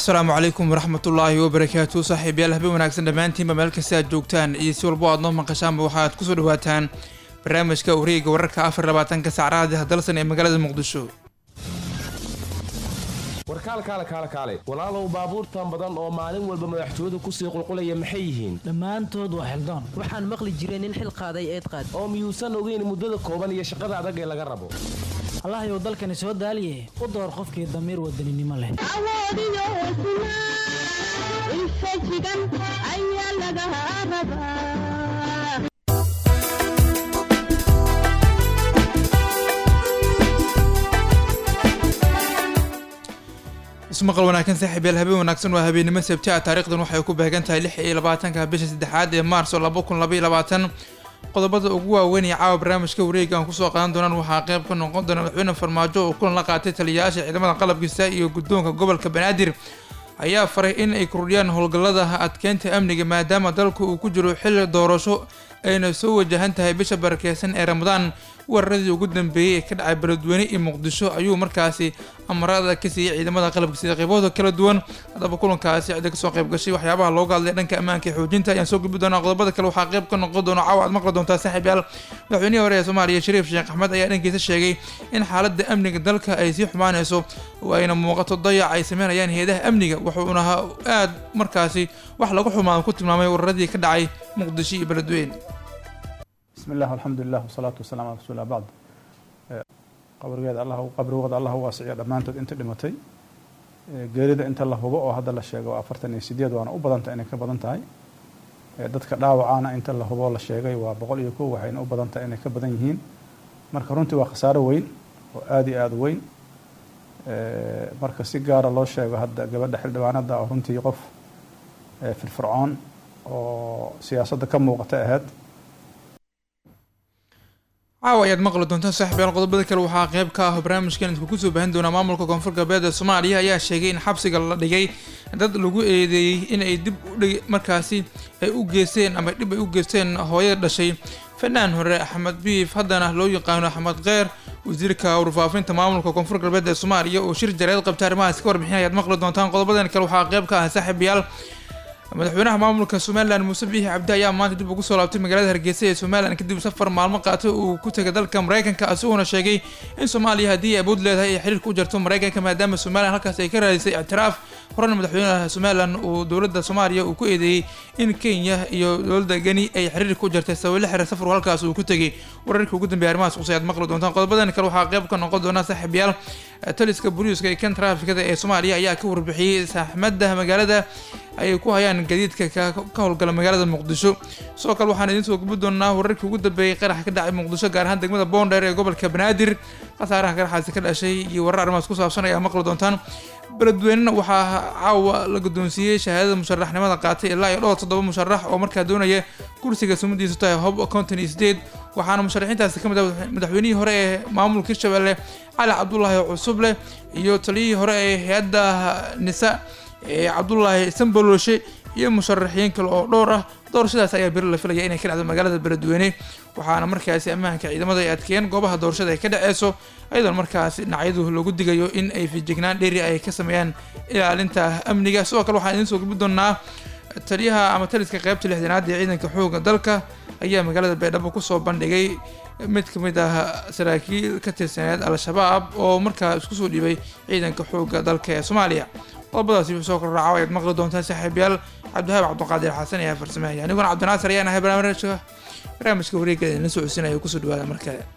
asalaamu calaykum waraxmatullaahi wabarakaatu saaxiibayaal habeen wanaagsan dhammaantiinba meel kasta aad joogtaan iyo si walbo aad noo maqashaanba waxaad kusoo dhawaataan barnaamijka wareega wararka afar labaatanka saacadaha hadalsan ee magaalada muqdisho warkaalkaale kaale kaale walaalow baabuurtan badan oo maalin walba madaxtooyadu kusii qulqulaya maxay yihiin dhammaantood waa xildoon waxaan maqli jiray nin xil qaaday eed qaad oo miyuusan ogeyn muddada kooban iyo shaqada adag ee laga rabo allahayow dalkani soo daaliye u door qofkii damiir wadaninimo leh awoodiyo hesnaa infajigan ayaa laga rabaa ismaqal wanaagsan saaxiibayaal habeen wanaagsan waa habeennimo sabti ah taarikhdan waxay ku beegan tahay lix iyo labaatanka bisha saddexaad ee maarso laba kun laba iyo labaatan qodobada ugu waaweyn ee caawa barnaamijka wareega aan kusoo qaadan doonaan waxaa qayb ka noqon doona madaxweyne farmaajo oo kulan la qaatay taliyayaasha ciidamada qalabkiisa iyo guddoonka gobolka banaadir ayaa faray in ay kordhiyaan howlgallada adkeynta amniga maadaama dalku uu ku jiro xilli doorasho ayna soo wajahan tahay bisha barakeysan ee ramadaan weeraradii ugu dambeeyey ee ka dhacay beledweyne iyo muqdisho ayuu markaasi amarada ka siiyey ciidamada qalabka sida qaybahooda kala duwan haddaba kulankaasi cidda kasoo qayb gashay waxyaabaha looga hadlay dhanka ammaanka iyo xoojinta ayaan soo gudbi doonaa qodobada kale waxaa qayb ka noqon doona caawa aad maqli doontaa saaxiibyaal madaxweynihii hore ee soomaaliya shariif sheekh axmed ayaa dhankiisa sheegay in xaaladda amniga dalka ay sii xumaanayso oo ayna muuqato dayac ay sameynayaan hay-adaha amniga wuxuuna aad markaasi wax lagu xumaado ku tilmaamay weeraradii ka dhacay muqdisho iyo beledweyne bismi illah alxamdulilah wasalaatu wasalaam ala rasuulillah bacd qabrigeeda allah qabrigooda allah u waasiciyo dhammaantood inta dhimatay geerida inta la hubo oo hadda la sheego waa afartan iyo sideed waana u badanta inay ka badan tahay dadka dhaawacaana inta la hubo la sheegay waa boqol iyo kow waxayna u badan tahay inay ka badan yihiin marka runtii waa khasaaro weyn oo aada iyo aada weyn marka si gaara loo sheego hadda gabadha xildhibaanada oo runtii qof firfircoon oo siyaasadda ka muuqata ahayd caawa ayaad maqli doontaan saaxiibyaal qodobada kale waxaa qayb ka ah barnaamijkan idinku kusoo baahin doonaa maamulka koonfur galbeed ee soomaaliya ayaa sheegay in xabsiga la dhigay dad lagu eedeeyey in ay dib udhig markaasi ay u geysteen ama dhib ay u geysteen hooyada dhashay fanaan hore axmed biif haddana loo yaqaano axmed kheer wasiirka warfaafinta maamulka koonfur galbeed ee soomaaliya oo shir jareed qabta arrimahaas ka warbixin ayaad maqli doontaan qodobadan kale waxaa qayb ka ah saaxiibayaal madaxweynaha maamulka somalilan muuse biixi cabdi ayaa maanta dib ugu soo laabtay magaalada hargeysa ee somalilan kadib safar maalmo qaatay uu ku tegay dalka maraykanka isagoona sheegay in soomaaliya haddii ay awood leedahay ay xiriirka u jarto maraykanka maadaama somalilan halkaas ay ka raadisay ictiraaf horena madaxweynaha somalilan uu dowladda soomaaliya uu ku eedeeyey in kenya iyo dowladda geni ay xiriirka u jartay sabab la xiriir safarku halkaas uu ku tegay wararkii ugu dambeeyay arrimahaas qusay aad maqli doontaan qodobadan kale waxaa qayb ka noqon doona saaxiibayaal taliska booliiska ee kan traafikada ee soomaaliya ayaa ka warbixiyey saxmadda magaalada ay ku hayaan gadiidka ka howlgala magaalada muqdisho sidoo kale waxaan idiin soo gubi doonaa wararkii ugu dambeeyey qarax ka dhacay muqdisho gaar ahaan degmada boondheer ee gobolka banaadir khasaaraha qaraxaasi ka dhashay iyo warar arrimahaas ku saabsan ayaa maqli doontaan beledweynena waxaa caawa la guddoonsiiyey shahaadada musharaxnimada qaatay ilaa iyo dhowr toddoba musharax oo markaa doonaya kursiga sumadiisu tahay hob konton iyo sideed waxaana musharaxiintaasi ka mid ah madaxweynihii hore ee maamulka hirshabelle cali cabdulaahi cusuble iyo taliyihii hore ee hay-adda nisa ee cabdulaahi samboloshe iyo musharaxiin kale oo dhowr ah doorashadaas ayaa beri la filaya inay ka dhacdo magaalada beledweyne waxaana markaasi ammaanka ciidamada ay adkeeyeen goobaha doorashada ay ka dhaceyso ayadoon markaasi dhinacyadu loogu digayo in ay fijignaan dheeri ay ka sameeyaan ilaalinta amniga sidoo kale waxaan idiin soo gubi doonaa taliyaha ama taliska qaybta lixdanaad ee ciidanka xooga dalka ayaa magaalada baydhabo kusoo bandhigay mid ka mid ah saraakiil ka tirsaneed al-shabaab oo markaa isku soo dhiibay ciidanka xooga dalka ee soomaaliya qodobadaasi wuxuu soo korraaca ayaad maqli doontaan saaxiibayaal cabdiwahaab cabdiqaadir xasan ayaa farsamahaya aniguna cabdinaasir ayaan ahay barnaamijka barnaamijka wareegada idinla socodsiinaya kusoo dhawaada mar kale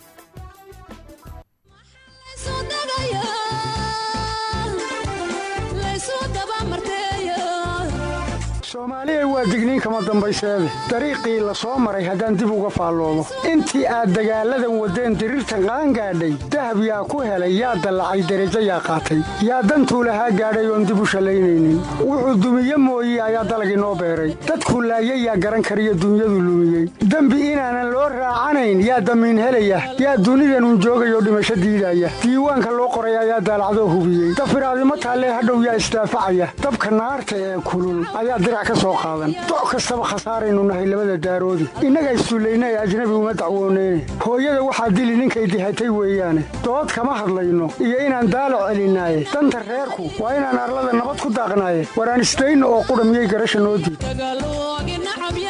soomaaliya waa digniin kama dambayseede dariiqii la soo maray haddaan dib uga faalloomo intii aad dagaalladan waddeen diriirtan qaangaadhay dahab yaa ku helay yaa dallacay derajo yaa qaatay yaa dantuu lahaa gaadhay oon dib u shallaynaynin wuxuu dumiye mooye ayaa dalag inoo beeray dadkuu laayay yaa garan kariyo dunyadu lumiyey dembi inaanan loo raacanayn yaa damiin helaya yaa dunidanun joogayoo dhimasho diidaya diiwaanka loo qoray ayaa daalacdoo hubiyey dafiraadimo taallee hadhow yaa isdaafacaya dabka naarta ee kulul ayaa dirac ka soo qaadan doc kastaba khasaaraynu nahay labada daaroodi innaga issullayna ee ajnabi uma dacwooneyne hooyada waxaa dili ninkay dihatay weeyaane dood kama hadlayno iyo inaan daalac celinaaye danta reerku waa inaan arlada nabad ku daaqnaaye waraan isdayno oo qudha miyay garasha noo diid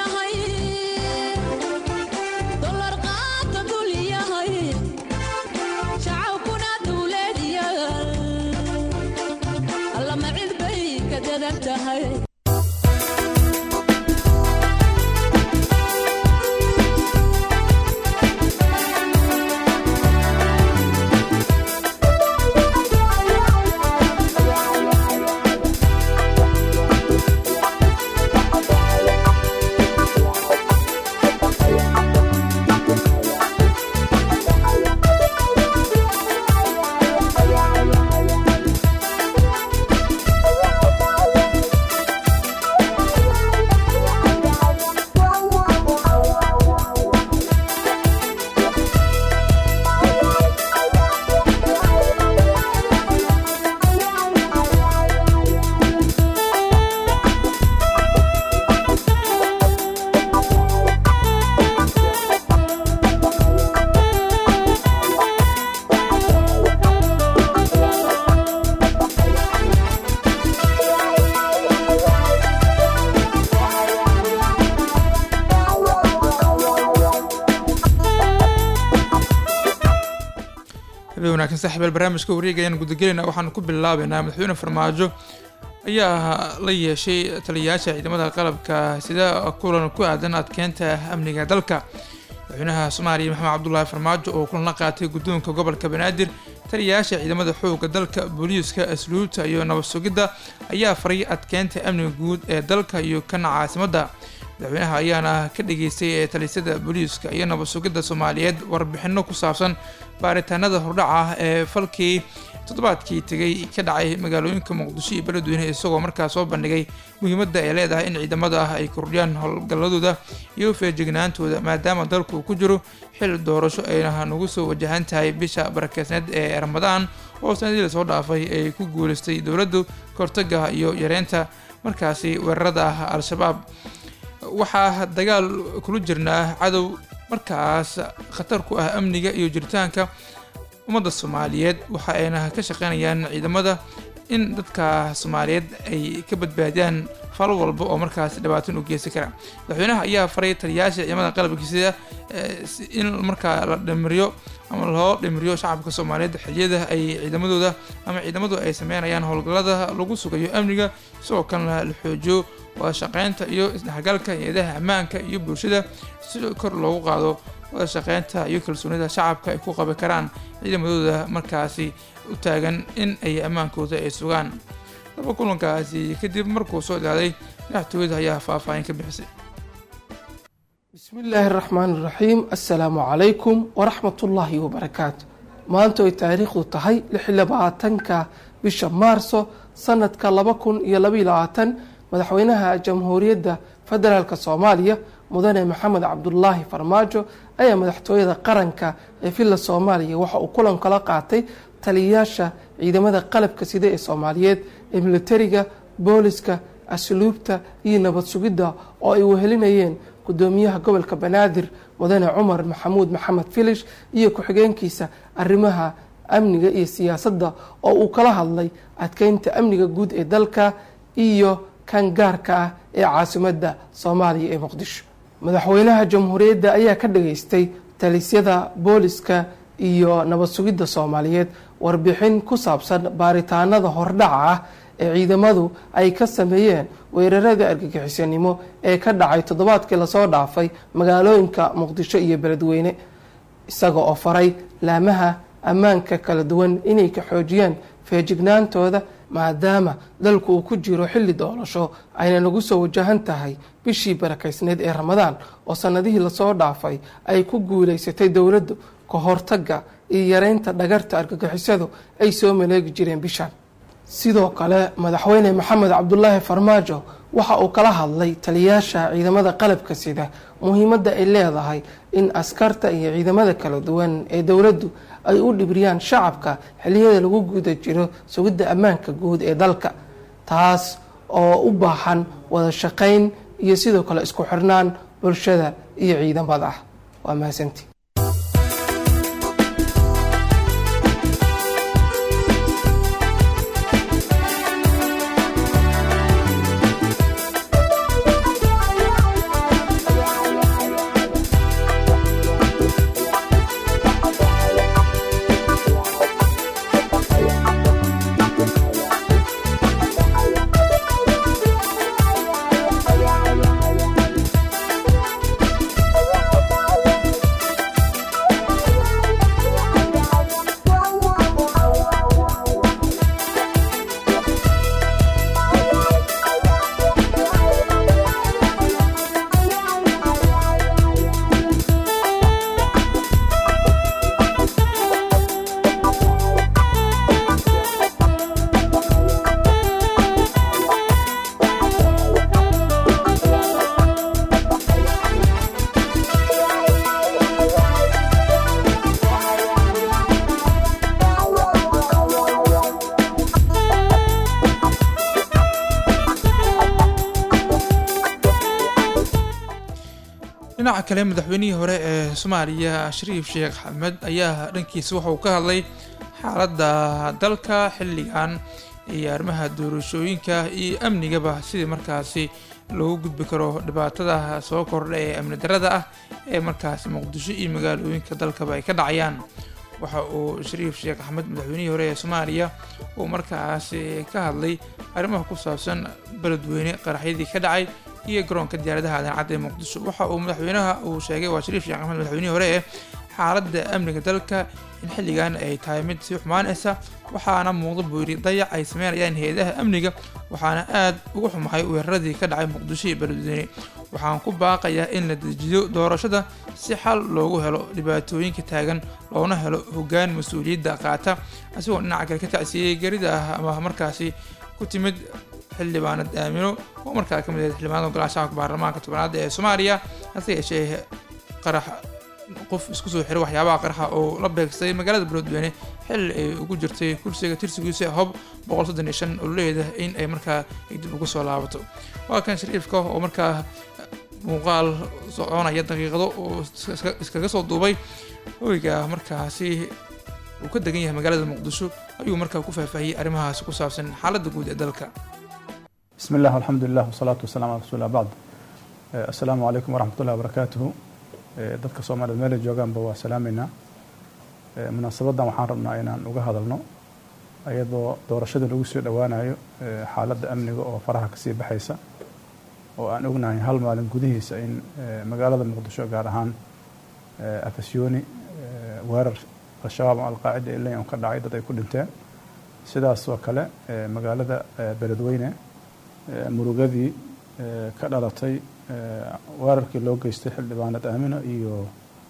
habeen wanaagsan saaxiibayaal barnaamijka wareega ayaan gudagelayna waxaan ku bilaabeynaa madaxweyne farmaajo ayaa la yeeshay taliyayaasha ciidamada qalabka sida kulan ku aadan adkeynta amniga dalka madaxweynaha soomaaliya maxamed cabdulaahi farmaajo oo kulan la qaatay guddoonka gobolka banaadir taliyayaasha ciidamada xoogga dalka booliiska asluubta iyo nabad sugidda ayaa faray adkeynta amniga guud ee dalka iyo kana caasimadda madaxweynaha ayaana ka dhageystay ee talisada booliiska iyo nabad sugidda soomaaliyeed warbixino ku saabsan baaritaanada hordhaca ah ee falkii toddobaadkii tegay ka dhacay magaalooyinka muqdisho iyo beledweyne isagoo markaas soo bandhigay muhiimadda ay leedahay in ciidamada ah ay kordhiyaan howlgalladooda iyo feejignaantooda maadaama dalku uu ku jiro xil doorasho ayna nagu soo wajahan tahay bisha barakeysneed ee ramadaan oo sanadii lasoo dhaafay ay ku guuleystay dowladdu kahortaga iyo yareynta markaasi weerarada ah al-shabaab waxaa dagaal kula jirnaa cadow markaas khatar ku ah amniga iyo jiritaanka ummadda soomaaliyeed waxa ayna ka shaqeynayaan ciidamada in dadka soomaaliyeed ay ka badbaadiyaan fal walba oo markaas dhibaatin u geysan kara madaxweynaha ayaa faray taliyayaasha ciidamada qalabkiisida in markaa la dhimiriyo ama loo dhimiriyo shacabka soomaaliyeed xiliyada ay ciidamadooda ama ciidamadu ay sameynayaan howlgallada lagu sugayo amniga sidoo kalena la xoojiyo wada shaqeynta iyo isdhexgalka hay-adaha ammaanka iyo bulshada si kor loogu qaado wada shaqeynta iyo kalsoonida shacabka ay ku qabi karaan ciidamadooda markaasi u taagan in ay ammaankooda ay sugaan laba kulankaasi kadib markuu soo idaaday madaxtooyada ayaa faahfaahin ka bixisay bismi illaahi raxmaan iraxiim assalaamu calaykum waraxmatullaahi wabarakaatu maanta ay taariikhdu tahay lix labaatanka bisha maarso sanadka laba kun iyo labaiyo labaatan madaxweynaha jamhuuriyadda federaalk soomaaliya mudane maxamed cabdulaahi farmaajo ayaa madaxtooyada qaranka ee villa soomaaliya waxa uu kulan kala qaatay taliyayaasha ciidamada qalabka sida ee soomaaliyeed ee militariga booliska asluubta iyo nabad sugidda oo ay wehelinayeen gudoomiyaha gobolka banaadir mudane cumar maxamuud maxamed filish iyo ku-xigeenkiisa arrimaha amniga iyo siyaasadda oo uu kala hadlay adkeynta amniga guud ee dalka iyo kan gaarka ah ee caasimadda soomaaliya ee muqdisho madaxweynaha jamhuuriyadda ayaa ka dhageystay talisyada booliska iyo nabad sugidda soomaaliyeed warbixin ku saabsan baaritaanada hordhaca ah ee ciidamadu ay ka sameeyeen weerarada argagixisanimo ee ka dhacay toddobaadkii lasoo dhaafay magaalooyinka muqdisho iyo beledweyne isaga oo faray laamaha ammaanka kala duwan inay ka xoojiyaan feejignaantooda maadaama dalku uu ku jiro xilli doorasho ayna nagu soo wajahan tahay bishii barakaysneed ee ramadaan oo sanadihii lasoo dhaafay ay ku guuleysatay dowladdu ka hortaga iyo yareynta dhagarta argagixisadu ay soo maleegi jireen bishan sidoo kale madaxweyne maxamed cabdulaahi farmaajo waxa uu kala hadlay taliyayaasha ciidamada qalabka sida muhiimadda ay leedahay in askarta iyo ciidamada kala duwan ee dowladdu ay u dhibriyaan shacabka xiliyada lagu guda jiro sugidda ammaanka guud ee dalka taas oo u baahan wada shaqayn iyo sidoo kale isku xirnaan bulshada iyo ciidamada waa mahadsanti dhinaca kale madaxweynihii hore ee soomaaliya shariif sheekh xamed ayaa dhankiisa waxa uu ka hadlay xaaladda dalka xilligan iyo arrimaha doorashooyinka iyo amnigaba sidii markaasi loogu gudbi karo dhibaatada soo kordha ee amni darada ah ee markaasi muqdisho iyo magaalooyinka dalkaba ay ka dhacayaan waxa uu shariif sheekh axmed madaxweynihii hore ee soomaaliya uu markaasi ka hadlay arrimaha ku saabsan beledweyne qaraxyadii ka dhacay iyo garoonka diyaaradaha adancadda ee muqdisho waxa uu madaxweynaha uu sheegay waa shariif sheekh axmed madaxweynihii hore ee xaaladda amniga dalka in xilligan ay tahay mid sii xumaanaysa waxaana muuqda buu yidhi dayac ay sameynayaan hay-adaha amniga waxaana aad uga xumahay weeraradii ka dhacay muqdisho iyo beledweyne waxaan ku baaqayaa in la dejiyo doorashada si xal loogu helo dhibaatooyinka taagan loona helo hoggaan mas-uuliyadda qaata asigoo dhinaca kale ka tacsiiyey gerida ah ama markaasi ku timid xildhibaanad aamino oo markaa ka mid ahayd xildhibaanada ogolaashaha baarlamaanka tobanaad ee soomaaliya hase yeeshee qarax qof isku soo xiray waxyaabaha qaraxa oo la beegsay magaalada beledweyne xilli ay ugu jirtay kursiga tirsigiisa hob boqol soddon iyo shan ololeeda in ay markaa dib ugu soo laabato waa kan shariifka oo markaa muuqaal soconaya daqiiqado oo iskaga soo duubay hoyga markaasi uu ka degan yahay magaalada muqdisho ayuu markaa ku faahfaahiyey arrimahaas ku saabsan xaaladda guud ee dalka بسم الله والحمد لله والصلاة والسلام على رسول الله بعد السلام عليكم ورحمة الله وبركاته dadka soomaaliyed meelay joogaanba waa salaameynaa munaasabadan waxaan rabnaa inaan uga hadalno iyadoo doorashada lagu soo dhowaanayo xaaladda amniga oo faraha kasii baxaysa oo aan ognahay hal maalin gudihiisa in magaalada muqdisho gaar ahaan afasyooni weerar al-shabaab ama alqaacida ilayn ka dhacay dad ay ku dhinteen sidaas oo kale magaalada beledweyne murugadii ka dhalatay weerarkii loo geystay xildhibaanad aamino iyo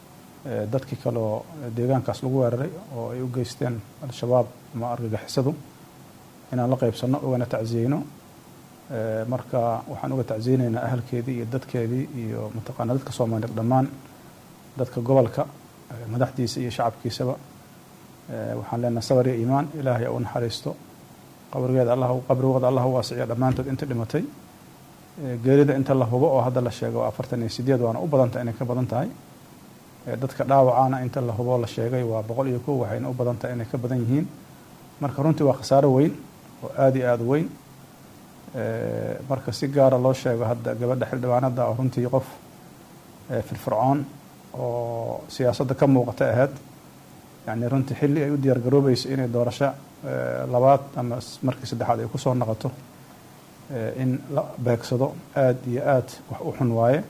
dadkii kaleoo deegaankaas lagu weeraray oo ay u geysteen al-shabaab ama argagixisadu inaan la qeybsanno ugana tacsiyeyno marka waxaan uga tacsiyeyneynaa ahalkeedii iyo dadkeedii iyo mataqaana dadka soomaaliyeed dhammaan dadka gobolka madaxdiisa iyo shacabkiisaba waxaan leenahay sabar iyo iimaan ilaahay u naxariisto qabrigeeda allah qabrigooda allah u waasiciya dhammaantood inta dhimatay geerida inta la hubo oo hadda la sheego afartan iyo sideed waana u badantah inay ka badan tahay dadka dhaawacaana inta la hubo la sheegay waa boqol iyo kow waxayna u badan tahay inay ka badan yihiin marka runtii waa khasaaro weyn oo aada iyo aada weyn marka si gaara loo sheego hadda gabadha xildhibaanada oo runtii qof firfircoon oo siyaasadda ka muuqata ahayd yani runtii xilli ay u diyaar garoobayso inay doorasho labaad ama markii saddexaad ay kusoo noqoto in la beegsado aada iyo aada wax u xun waaye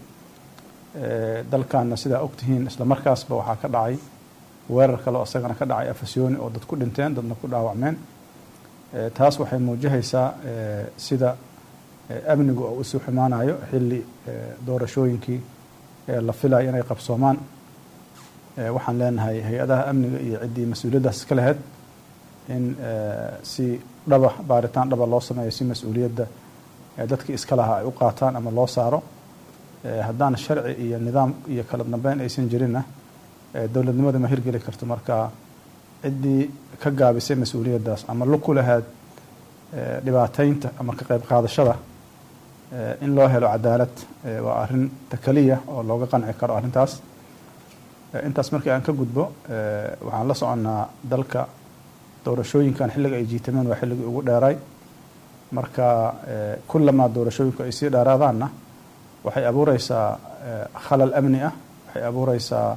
dalkanna sidaa ogtihiin isla markaasba waxaa ka dhacay weerar kale oo isagana ka dhacay afasyooni oo dad ku dhinteen dadna ku dhaawacmeen taas waxay muujihaysaa sida amnigu oo usii xumaanayo xilli doorashooyinkii la filayo inay qabsoomaan waxaan leenahay hay-adaha amniga iyo ciddii mas-uuliyaddaas ka lahayd in si dhaba baaritaan dhaba loo sameeyo si mas-uuliyadda dadkii iska lahaa ay u qaataan ama loo saaro haddaan sharci iyo nidaam iyo kala dambeyn aysan jirinna dowladnimada ma hirgeli karto marka ciddii ka gaabisay mas-uuliyaddaas ama lug ku lahayd eh, dhibaateynta ama ka qayb qaadashada eh, in loo helo cadaalad eh, waa arrin takaliya oo looga qanci karo arrintaas Eh, intaas markii aan ka gudbo eh, waxaan la soconnaa dalka doorashooyinkan xilliga ay jiitameen waa xilligii ugu dheeray marka eh, kullamaa doorashooyinku ay sii dheeraadaanna waxay abuureysaa eh, khalal amni ah waxay abuureysaa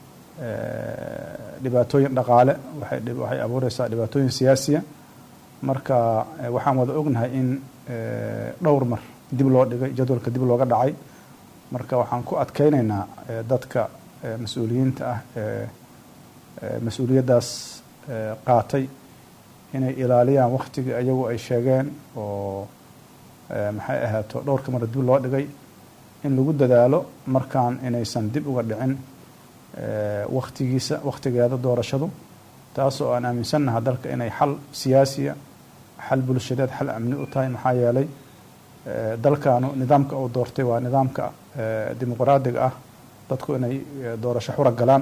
eh, dhibaatooyin dhaqaale waxay dhib- waxay abuureysaa dhibaatooyin siyaasiya marka eh, waxaan wada ognahay in eh, dhowr mar dib loo dhigay jadwalka dib looga dhacay marka waxaan ku adkeyneynaa eh, dadka eh, mas-uuliyiinta ah ee eh, mas-uuliyaddaas eh, qaatay inay ilaaliyaan waktigii ayagu ay sheegeen oo eh, maxay ahaato dhowrka mar dib loo dhigay in lagu dadaalo markaan inaysan dib uga dhicin eh, waktigiisa waktigeeda doorashadu taasoo aan aaminsannaha dalka inay xal siyaasiya xal bulshadeed xal amni u tahay maxaa yeelay eh, dalkaanu nidaamka uu doortay waa nidaamka eh, dimuqraadiga ah dadku inay eh, doorasho xura galaan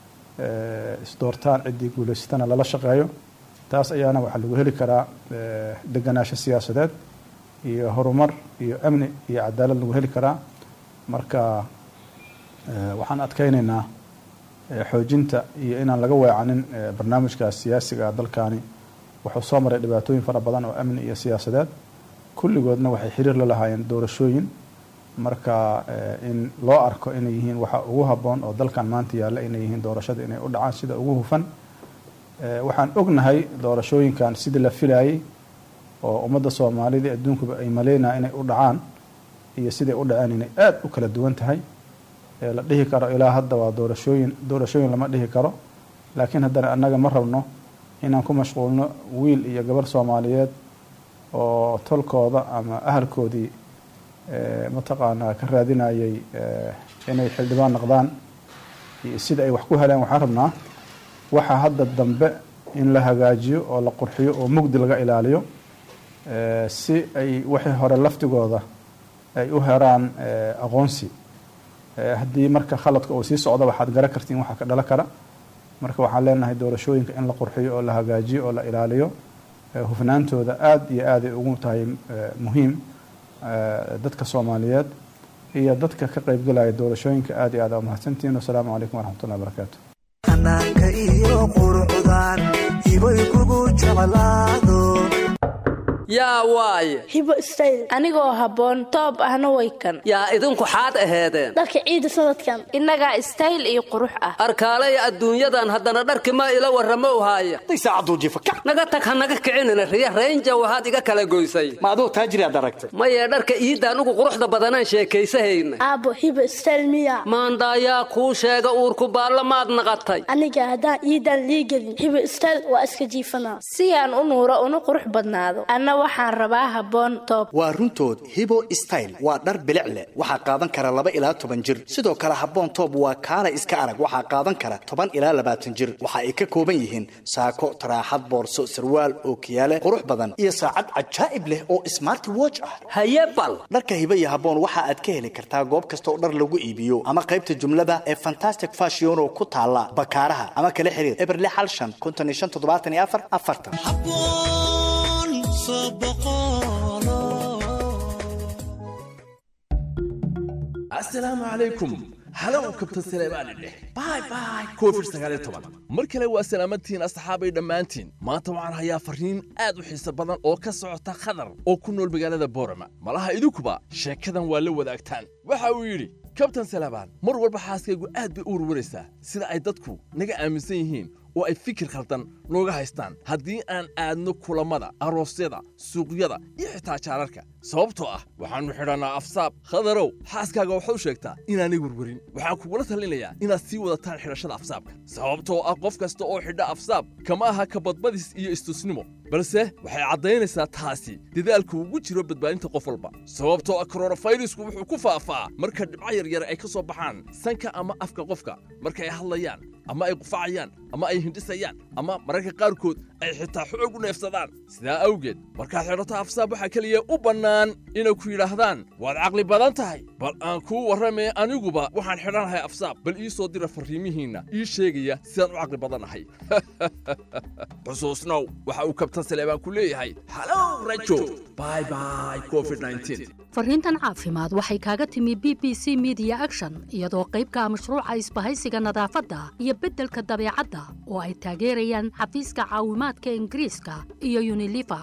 eh, isdoortaan ciddii guulaysatana lala shaqeeyo taas ayaana waxaa lagu heli karaa eh, deganaansho siyaasadeed iyo horumar iyo amni iyo cadaalad lagu heli karaa marka eh, waxaan adkeyneynaa eh, xoojinta iyo inaan laga weecanin eh, barnaamijkaas siyaasiga ah dalkaani wuxuu soo maray dhibaatooyin fara badan oo amni iyo siyaasadeed kulligoodna waxay xiriir la lahaayeen doorashooyin marka eh, in loo arko inay yihiin waxa ugu habboon oo dalkan maanta yaalla inay yihiin doorashada inay u dhacaan sida ugu hufan Eh, waxaan ognahay doorashooyinkan sidii la filayay oo ummadda soomaalida adduunkuba ay maleynaa inay u dhacaan iyo siday u dhaceen inay aada u kala duwan tahay Eh, la dhihi karo ilaa hadda waa doorashooyin doorashooyin lama dhihi karo laakiin haddana annaga ma rabno inaan ku mashquulno wiil iyo gabar soomaaliyeed oo tolkooda ama ahalkoodii eh, mataqaanaa ka raadinayay eh, inay xildhibaan noqdaan iyo sida ay wax ku heleen waxaan rabnaa waxaa hadda dambe in la hagaajiyo oo la qurxiyo oo mugdi laga ilaaliyo eh, si ay wixii hore laftigooda ay u heraan eh, aqoonsi Eh, haddii marka khaladka uu sii socdo waxaad garan kartiin waxa ka dhalan kara marka waxaan leenahay doorashooyinka in la qurxiyo oo la hagaajiyo oo la ilaaliyo eh, hufnaantooda aada iyo aaday ugu tahay eh, muhiim eh, dadka soomaaliyeed iyo dadka ka qaybgalaya doorashooyinka aada iyo aad aa umahadsantihiin wasalaamu calaykum waraxmatullahi wabarakaatu xanaanka iyo qurucdan ibay kugu jeclaado yaa waaye hibo stayl anigoo habboon toob ahna way kan yaa idinku xaad aheedeen dharka ciida sanadkan innagaa stayl iyo qurux ah arkaalay adduunyadan haddana dharki ma ila warramo uhaaya naga tag ha naga kicinina riya raynja waxaad iga kala goysay ma aduu taajiriaad aragtay maye dharka iidaan ugu quruxda badanaan sheekaysahayna aabbo hibo stayl miya maandaayaa kuu sheega uurku baalla maad naqatay aniga haddaan iidaan liigelin hibo stayl waa iska jiifanaa si aan u nuuro una qurux badnaado anna waxaan rabaa habboon toob waa runtood hibo style waa dhar bilic leh waxaa qaadan kara laba ilaa toban jir sidoo kale habboon toob waa kaala iska arag waxaa qaadan kara toban ilaa labaatan jir waxa ay ka kooban yihiin saako taraaxad boorso sarwaal ookiyaale qurux badan iyo saacad cajaa'ib leh oo smarti watch ah haye bal dharka hibo iyo habboon waxa aad ka heli kartaa goob kasta oo dhar lagu iibiyo ama qaybta jumlada ee fantastic fashion oo ku taala bakaaraha ama kala xiriir eberle xal shan konton iyo shan toddobaatan iyo afar afartan asalaamu calaykum halow kabtan saleebaani dheh bay bay covid sagaaliyo toban mar kale waa salaamadtihiin asxaabay dhammaantiin maanta waxaan hayaa farriin aad u xiiso badan oo ka socota khadar oo ku nool magaalada boorama malaha idinkuba sheekadan waa la wadaagtaan waxa uu yidhi kabtan saleebaan mar walba xaaskaygu aad bay u warwaraysaa sida ay dadku naga aaminsan yihiin oo ay fikir khaldan nooga haystaan haddii aan aadno kulammada aroosyada suuqyada iyo xitaa jaararka sababtoo ah waxaannu xidhannaa afsaab khadarow xaaskaaga waxaad u sheegtaa inaanay werwerin waxaan kugula talinayaa inaad sii wadataan xidhashada afsaabka sababtoo ah qof kasta oo xidha afsaab kama aha kabadbadis iyo istusnimo balse waxay caddaynaysaa taasi dadaalku ugu jiro badbaadinta qof walba sababtoo ah koronafayrisku wuxuu ku faafaa marka dhibco yaryar ay ka soo baxaan sanka ama afka qofka marka ay hadlayaan ama ay qufacayaan ama ay hindhisayaan ama mararka qaarkood ay xitaa xoog u neefsadaan sidaa awgeed markaad xidhato afsaab waxaa keliya u bannaan inay ku yidhaahdaan waad caqli badan tahay bal aan kuu warramee aniguba waxaan xidhanahay afsaab bal ii soo dira farriimihiinna ii sheegaya sidaan u caqli badannahay xusuusnow waxa uu kabtan saleebaan ku leeyahay halow rajo bye bye covid 19 fariintan caafimaad waxay kaaga timi b b c media action iyadoo qaybka mashruuca isbahaysiga nadaafadda iyo beddelka dabeecadda oo ay taageerayaan xafiiska caawimaadka ingiriiska iyo unilifa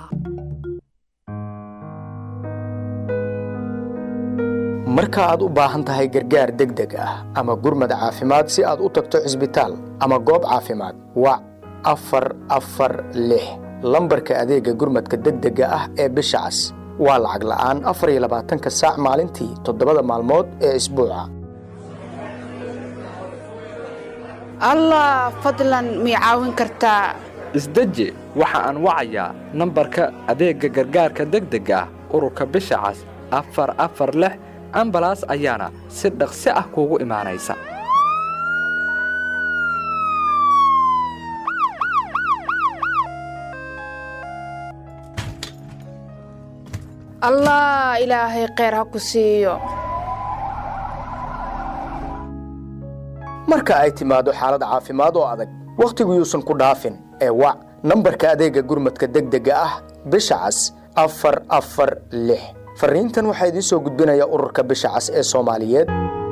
marka aad u baahan tahay gargaar degdeg ah ama gurmad caafimaad si aad u tagto cisbitaal ama goob caafimaad wac afar afar lix lambarka adeegga gurmadka degdega ah ee bisha cas waa lacag la'aan afar iyo labaatanka saac maalintii toddobada maalmood ee isbuuca allah fadlan mii caawin kartaa isdeji waxa aan wacayaa nambarka adeegga gargaarka degdega ah ururka bisha cas afar afar lix ambalaas ayaana si dhaqsi ah kuugu imaanaysa allah ilaahay kheyr ha ku siiyo marka ay timaado xaalad caafimaad oo adag wakhtigu yuusan ku dhaafin ee wac nambarka adeegga gurmadka degdega ah bisha cas afar afar lix fariintan waxaa idiin soo gudbinaya ururka bisha cas ee soomaaliyeed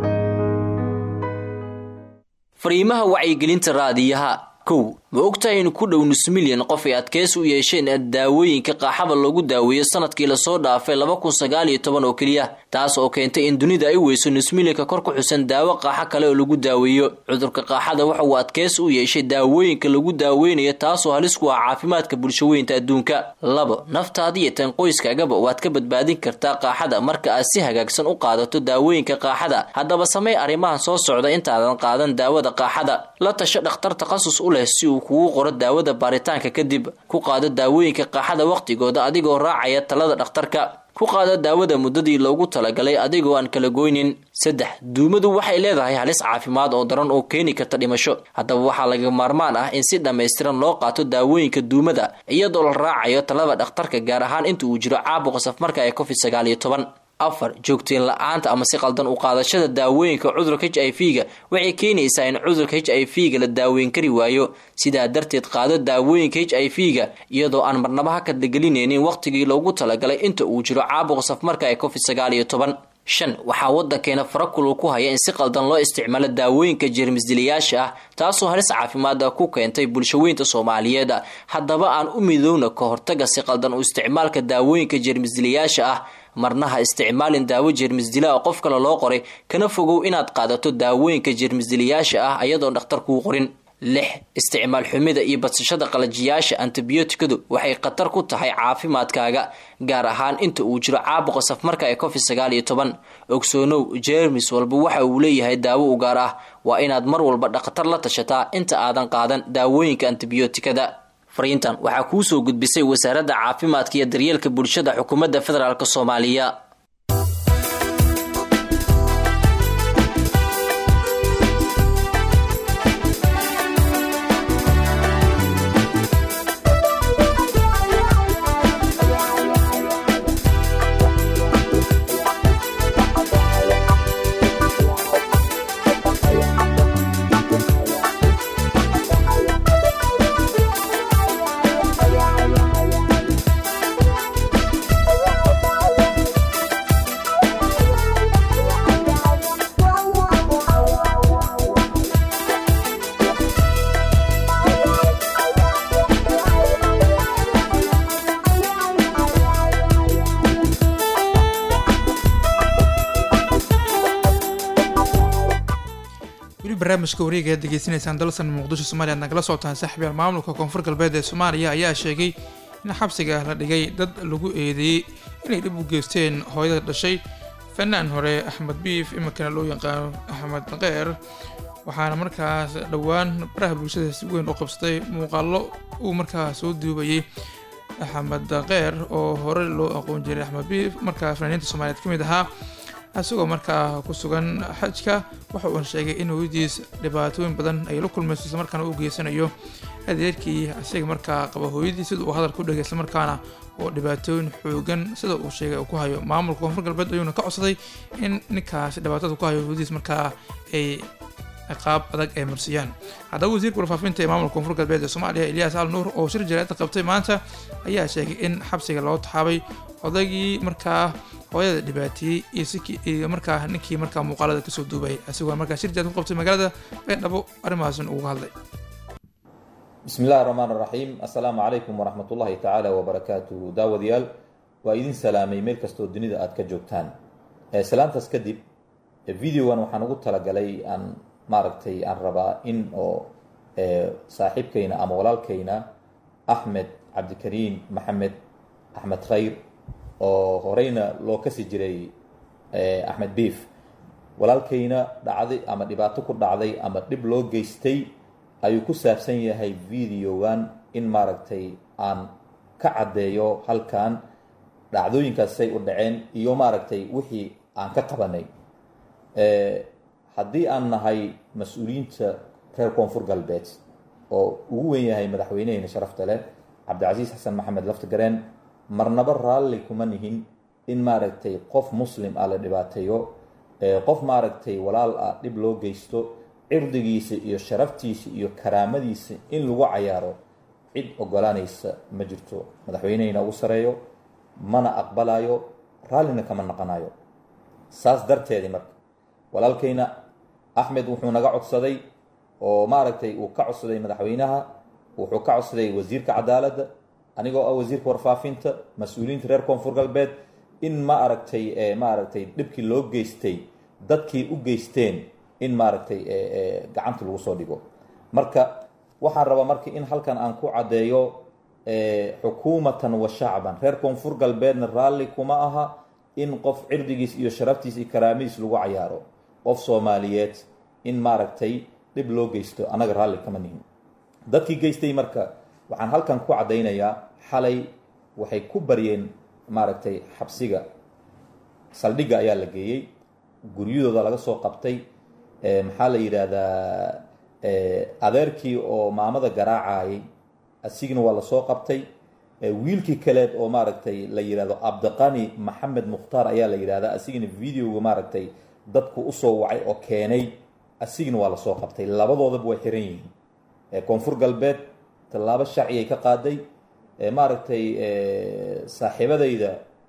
fariimaha wacyigelinta raadiyaha kow ma ogtahay in ku dhow nus milyan qof ay adkeys u yeesheen daawooyinka qaaxada loogu daaweeyo sanadkii lasoo dhaafay laba kun sagaal iyo toban oo keliya taas oo keentay in dunida ay weyso nus milyanka kor ku xusan daawo qaaxo kale oo lagu daaweeyo cudurka qaaxada waxa uu adkeys u yeeshay daawooyinka lagu daaweynayo taasoo halis ku ah caafimaadka bulshaweynta adduunka labo naftaada iyo tan qoyskaagaba waad ka badbaadin kartaa qaaxada marka aad si hagaagsan u qaadato daawooyinka qaaxada haddaba samey arrimahan soo socda intaadan qaadan daawada qaaxada la tasho dhakhtar takhasus u leh si uu kugu qoro daawada baaritaanka kadib ku qaado daawooyinka qaaxada wakhtigooda adigoo raacaya talada dhakhtarka ku qaado daawada muddadii loogu talagalay adigoo aan kala goynin saddex duumadu waxay leedahay halis caafimaad oo daran oo keeni karta dhimasho haddaba waxaa laga maarmaan ah in si dhammaystiran loo qaato daawooyinka duumada iyadoo la raacayo talada dhakhtarka gaar ahaan inta uu jiro caabuqa safmarka ee covid sagaal iyo toban afar joogteen la-aanta ama si qaldan u qaadashada daawooyinka cudurka h i v ga waxay keenaysaa in cudurka h i v ga la daaweyn kari waayo sidaa darteed qaado daawooyinka h i v ga iyadoo aan marnaba ha kadlagelinaynin wakhtigii loogu talagalay inta uu jiro caabuqa safmarka ee covid sagaal iyo toban shan waxaa waddankeena farakulu ku haya in si qaldan loo isticmaalo daawooyinka jeermisdilayaasha ah taasoo halis caafimaada ku keentay bulshaweynta soomaaliyeed haddaba aan u midowna ka hortaga si qaldan u isticmaalka daawooyinka jeermisdilayaasha ah marna ha isticmaalin daawo jeermisdila oo qof kale loo qoray kana fogow inaad qaadato daawooyinka jeermisdilayaasha ah ayadoon dhakhtar kuu qorin lix isticmaal xumida iyo badsashada qalajiyaasha antibiyootikadu waxay khatar ku tahay caafimaadkaaga gaar ahaan inta uu jiro caabuqa safmarka ee covid sagaal iyo toban ogsoonow jeermis walba waxa uu leeyahay daawo u gaar ah waa inaad mar walba dhakhtar la tashataa inta aadan qaadan daawooyinka antibiyootikada fariintan waxaa kuu soo gudbisay wasaaradda caafimaadka iyo daryeelka bulshada xukuumadda federaalk soomaaliya weli barnaamijka wareega aad degeysanaysaan dalsan muqdisho soomaaliya ad nagala socotaan saaxiibyaal maamulka koonfur galbeed ee soomaaliya ayaa sheegay in xabsiga la dhigay dad lagu eedeeyey inay dhib u geysteen hooyada dhashay fanaan hore axmed biif iminkana loo yaqaano axmed qeer waxaana markaas dhowaan baraha bulshada si weyn u qabsaday muuqaallo uu markaa soo duubayay axmed qeer oo hore loo aqoon jiray axmed biif markaa fanaaniinta soomaaliyeed ka mid ahaa isagoo markaa ku sugan xajka waxa uuna sheegay in hooyadiis dhibaatooyin badan ay la kulmayso isla markaana u geysanayo adeerkii isaga markaa qaba hooyadii sida uu hadalka u dhegay isla markaana oo dhibaatooyin xoogan sida uu sheegay uu ku hayo maamulka koonfur galbeed ayuuna ka codsaday in ninkaasi dhibaatada ku hayo hooyadiis markaa ay ciqaab adag ay marsiyaan haddaba wasiirka warfaafinta ee maamulka koonfur galbeed ee soomaaliya eliyaas al nuur oo shir jaraa'idda qabtay maanta ayaa sheegay in xabsiga loo taxaabay odaygii markaa hooyada dhibaateeyey iyo sikii iyo markaa ninkii markaa muuqaalada kasoo duubayay isagoo markaa shir jaraa'id ku qabtay magaalada baydhabo arrimahaasna uga hadlay bismi illahi raxmaan raxiim assalaamu calaykum waraxmat ullahi tacaala wabarakaatuhu daawadayaal waa idin salaamay meel kastoo dunida aada ka joogtaan salaantaas kadib videogan waxaan ugu talagalay aan maaragtay aan rabaa in oo saaxiibkayna ama walaalkayna axmed cabdikariim maxamed axmed khayr oo horeyna loo kasi jiray axmed biif walaalkayna dhacday ama dhibaato ku dhacday ama dhib loo geystay ayuu ku saabsan yahay videogan in maaragtay aan ka caddeeyo halkan dhacdooyinkaas say u dhaceen iyo maaragtay wixii aan ka qabanay haddii aan nahay mas-uuliyiinta reer koonfur galbeed oo ugu weyn yahay madaxweyneheyna sharafta leh cabdicasiis xasan maxamed laftigareen marnaba raalli kuma nihin in maaragtay qof muslim ah la dhibaateeyo qof maaragtay walaal ah dhib loo geysto cirdigiisa iyo sharaftiisa iyo karaamadiisa in lagu cayaaro cid ogolaanaysa ma jirto madaxweyneheyna ugu sareeyo mana aqbalayo raallina kama naqanayo saas darteedii marka walaalkayna axmed wuxuu naga codsaday oo maaragtay uu ka codsaday madaxweynaha wuxuu ka codsaday wasiirka cadaaladda anigoo ah wasiirka warfaafinta mas-uuliyiinta reer koonfur galbeed in ma aragtay maaragtay dhibkii loo geystay dadkii u geysteen in maaragtay gacanta lagu soo dhigo marka waxaan rabaa marka in halkan aan ku caddeeyo xukuumatan wa shacban reer koonfur galbeedna raalli kuma aha in qof cirdigiis iyo sharaftiis iyo karaamadiis lagu cayaaro qof soomaaliyeed in maaragtay dhib loo geysto annaga raalli kama nihin dadkii geystay marka waxaan halkan ku caddaynayaa xalay waxay ku baryeen maaragtay xabsiga saldhigga ayaa la geeyey guryadooda laga soo qabtay maxaa la yidhaahdaa adeerkii oo maamada garaacayay asigina waa lasoo qabtay wiilkii kaleed oo maaragtay la yidhahdo abdiqani maxamed mukhtaar ayaa la yidhahdaa asigina videoga maaragtay dadku usoo wacay oo keenay asigina waa lasoo qabtay labadoodaba way xiran yihiin koonfur galbeed tallaabo sharcigay ka qaaday maaragtay saaxiibadayda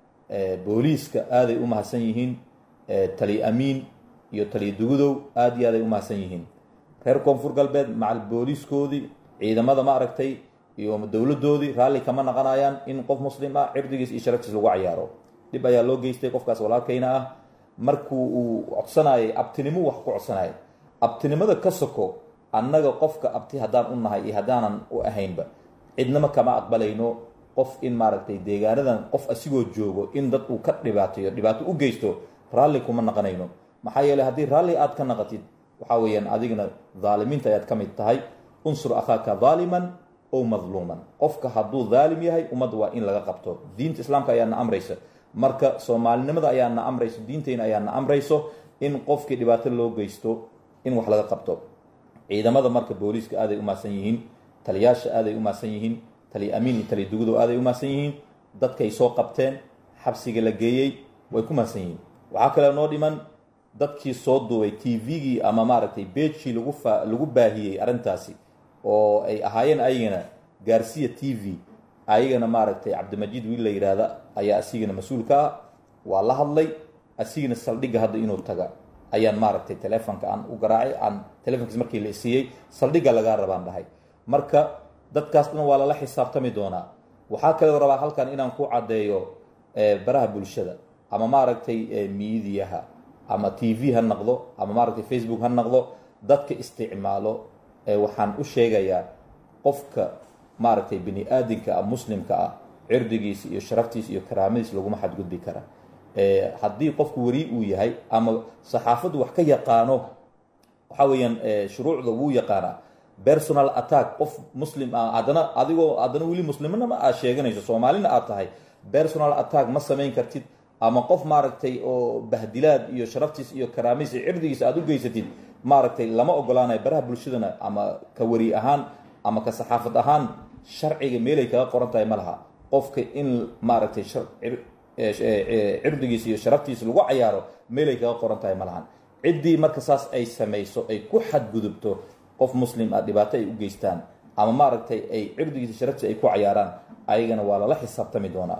booliiska aaday u mahadsan yihiin tali amiin iyo taliya dugudow aada iyo aaday u mahadsan yihiin reer koonfur galbeed macal booliiskoodii ciidamada maaragtay iyo dowladoodii raalli kama naqanayaan in qof muslim ah cirdigiis iyo sharaftiis lagu cayaaro dhib ayaa loo geystay qofkaas walaalkayna ah markuu uu codsanayay abtinimo wax ku codsanaya abtinimada ka soko annaga qofka abti haddaan u nahay iyo haddaanan u ahaynba cidnama kama aqbalayno qof in maaragtay deegaanadan qof asigoo joogo in dad uu ka dhibaateeyo dhibaato u geysto raalli kuma naqanayno maxaa yeeley haddii raalli aad ka naqatid waxaa weeyaan adigna dhaalimiinta ayaad ka mid tahay unsur akhaaka dhaaliman ow madluuman qofka hadduu dhaalim yahay ummadda waa in laga qabto diinta islaamka ayaa na amraysa marka soomaalinimada ayaa na amrayso diinteyna ayaa na amrayso in qofkii dhibaato loo geysto in wax laga qabto ciidamada marka booliiska aaday u mahadsan yihiin taliyaasha aaday u mahadsan yihiin tali amiin iyo tali dugudo aaday u mahadsan yihiin dadkay soo qabteen xabsiga la geeyey way ku mahadsan yihiin waxaa kaloo noo dhiman dadkii soo duubay t v-gii ama maaragtay beejkii lagu fa lagu baahiyey arrintaasi oo ay ahaayeen ayagana gaarsiya t v ayagana maaragtay cabdimajiid wiil la yidhaahda ayaa asigana mas-uulka ah waa la hadlay asigana saldhigga hadda inuu taga ayaan maaragtay telefonka aan u garaacay aan telefonkiis markii la siiyey saldhigga lagaa rabaan dhahay marka dadkaas dhan waa lala xisaabtami doonaa waxaa kaloo rabaa halkan inaan ku caddeeyo baraha bulshada ama maaragtay miidiyaha ama t v ha noqdo ama maaragtay facebook ha noqdo dadka isticmaalo waxaan u sheegayaa qofka maaragtay bini aadinka ah muslimka ah cirdigiisa iyo sharaftiisa iyo karaamadiisa laguma xadgudbi kara haddii qofku weri uu yahay ama saxaafaddu wax ka yaqaano waxaa weeyaan shuruucda wuu yaqaanaa personal attack qof muslim ah haddana adigoo haddana weli muslimnima aad sheeganayso soomaalina aad tahay personal attack ma samayn kartid ama qof maaragtay oo bahdilaad iyo sharaftiis iyo karaamiis iyo cirdigiisa aad u geysatid maaragtay lama ogolaanayo baraha bulshadana ama ka wari ahaan ama ka saxaafad ahaan sharciga meelay kaga qoran tahay ma laha qofka in maaragtay shar- cir- ee- ee- ee, cirdigiisa iyo sharaftiisa lagu cayaaro meelay kaga qoran tahay ma lahan ciddii marka saas ay samayso ay ku xadgudubto qof muslim ah dhibaato ay u geystaan ama maaragtay ay cirdigiisa sharaftiisa ay ku cayaaraan ayagana waa lala xisaabtami doonaa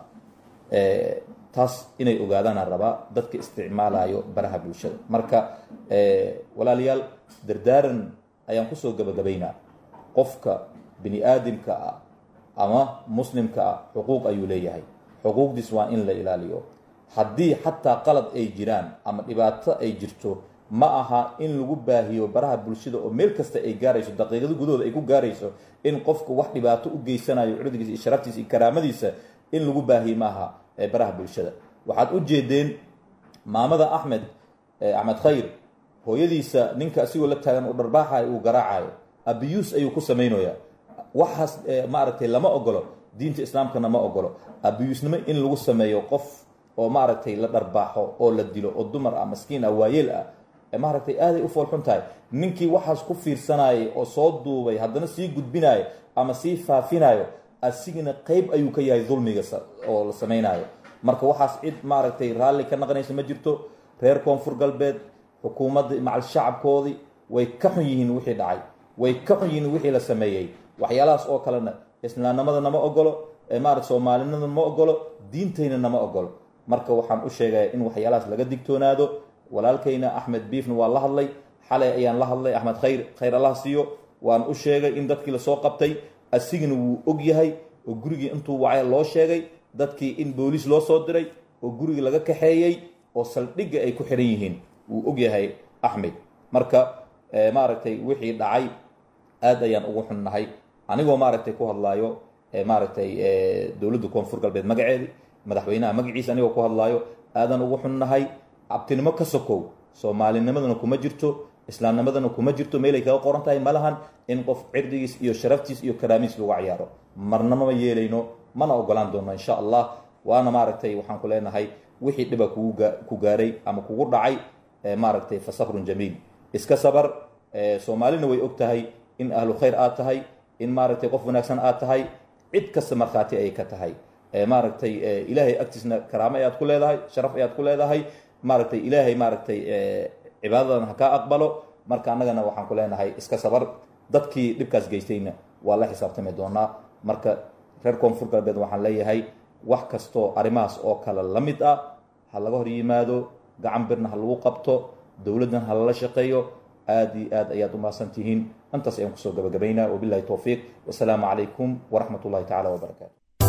Eh, taas inay ogaadaanaan rabaa dadka isticmaalayo baraha bulshada marka eh, walaalayaal dardaaran ayaan kusoo gabagabaynaa qofka bini aadamka ah ama muslimka ah xuquuq ayuu leeyahay xuquuqdiis waa in la ilaaliyo haddii xataa qalad ay jiraan ama dhibaato ay jirto ma aha in lagu baahiyo baraha bulshada oo meel kasta ay gaarayso daqiiqado gudahooda ay ku gaarayso in qofka wax dhibaato u geysanayo cirdigiisa iyo sharaftiisa iyo karaamadiisa in lagu baahiyo maaha ee baraha bulshada waxaad u jeedeen maamada axmed eh, axmed khayr hooyadiisa ninka asigoo la taagan oo dharbaaxayo uu garaacayo abiyuus ayuu ku samaynayaa waxaas eh, maaragtay lama ogolo diinta islaamkana ma ogolo abiyuusnimo in lagu sameeyo qof oo maaragtay la dharbaaxo oo la dilo oo dumar ah maskiin ah waayeel ah eh, maaragtay aaday u foolxun tahay ninkii waxaas ku fiirsanayay oo soo duubay haddana sii gudbinayo ama sii faafinayo asigana qeyb ayuu ka yahay dulmiga sa- oo la samaynayo marka waxaas cid maaragtay raalli ka naqanaysa ma jirto reer koonfur galbeed xukuumadda macal shacabkoodii way ka xun yihiin wixii dhacay way ka xun yihiin wixii la sameeyey waxyaalahaas oo kalena islaamnimada nama ogolo ee maarata soomaalinimada ma ogolo diintayna nama ogolo marka waxaan u sheegaya in waxyaalahaas laga digtoonaado walaalkayna axmed biifna waa la hadlay xalay ayaan la hadlay axmed khayr khayr allah siiyo waan u sheegay in dadkii lasoo qabtay asigana wuu og yahay oo gurigii intuu wacay loo sheegay dadkii in booliis loo soo diray oo gurigii laga kaxeeyey oo saldhigga ay ku xiran yihiin wuu og yahay axmed marka eh, maaragtay wixii dhacay aad ayaan ugu xunnahay anigoo maaragtay ku hadlaayo eh, maaragtay eh, dowladda koonfur galbeed magaceedi madaxweynaha magaciisa anigoo ku hadlaayo aadan ugu xunnahay abtinimo ka sokow soomaalinimadana kuma jirto islaamnimadana kuma jirto meelay kaga qoran tahay ma lahan in qof cirdigiis iyo sharaftiis iyo karaamiis lagu cayaaro marnama yeelayno mana ogolaan doono insha allah waana maaragtay waxaan ku leenahay wixii dhiba kugu gaa- ku gaaray ama kugu dhacay eh, maaragtay fa sabrun jamiil iska sabar eh, soomaalina way og tahay in ahlu khayr aad tahay in maaragtay qof wanaagsan aad tahay cid kasta markhaati ayay ka tahay Eh, maaragtay eh, ilaahay agtiisna karaamo ayaad ku leedahay sharaf ayaad ku leedahay maaragtay ilaahay maaragtay eh, cibaadadan ha kaa aqbalo marka annagana waxaan ku leenahay iska sabar dadkii dhibkaas geystayna waa la xisaabtami doonaa marka reer koonfur galbeed waxaan leeyahay wax kastoo arrimahaas oo kale la mid ah ha laga hor yimaado gacan birna ha lagu qabto dowladdan ha lala shaqeeyo aad iyo aad ayaad u mahadsan tihiin intaas ayaan kusoo gabagabaynaa wabillahi towfiiq wasalaamu calaykum waraxmat ullahi tacaala wabarakaatu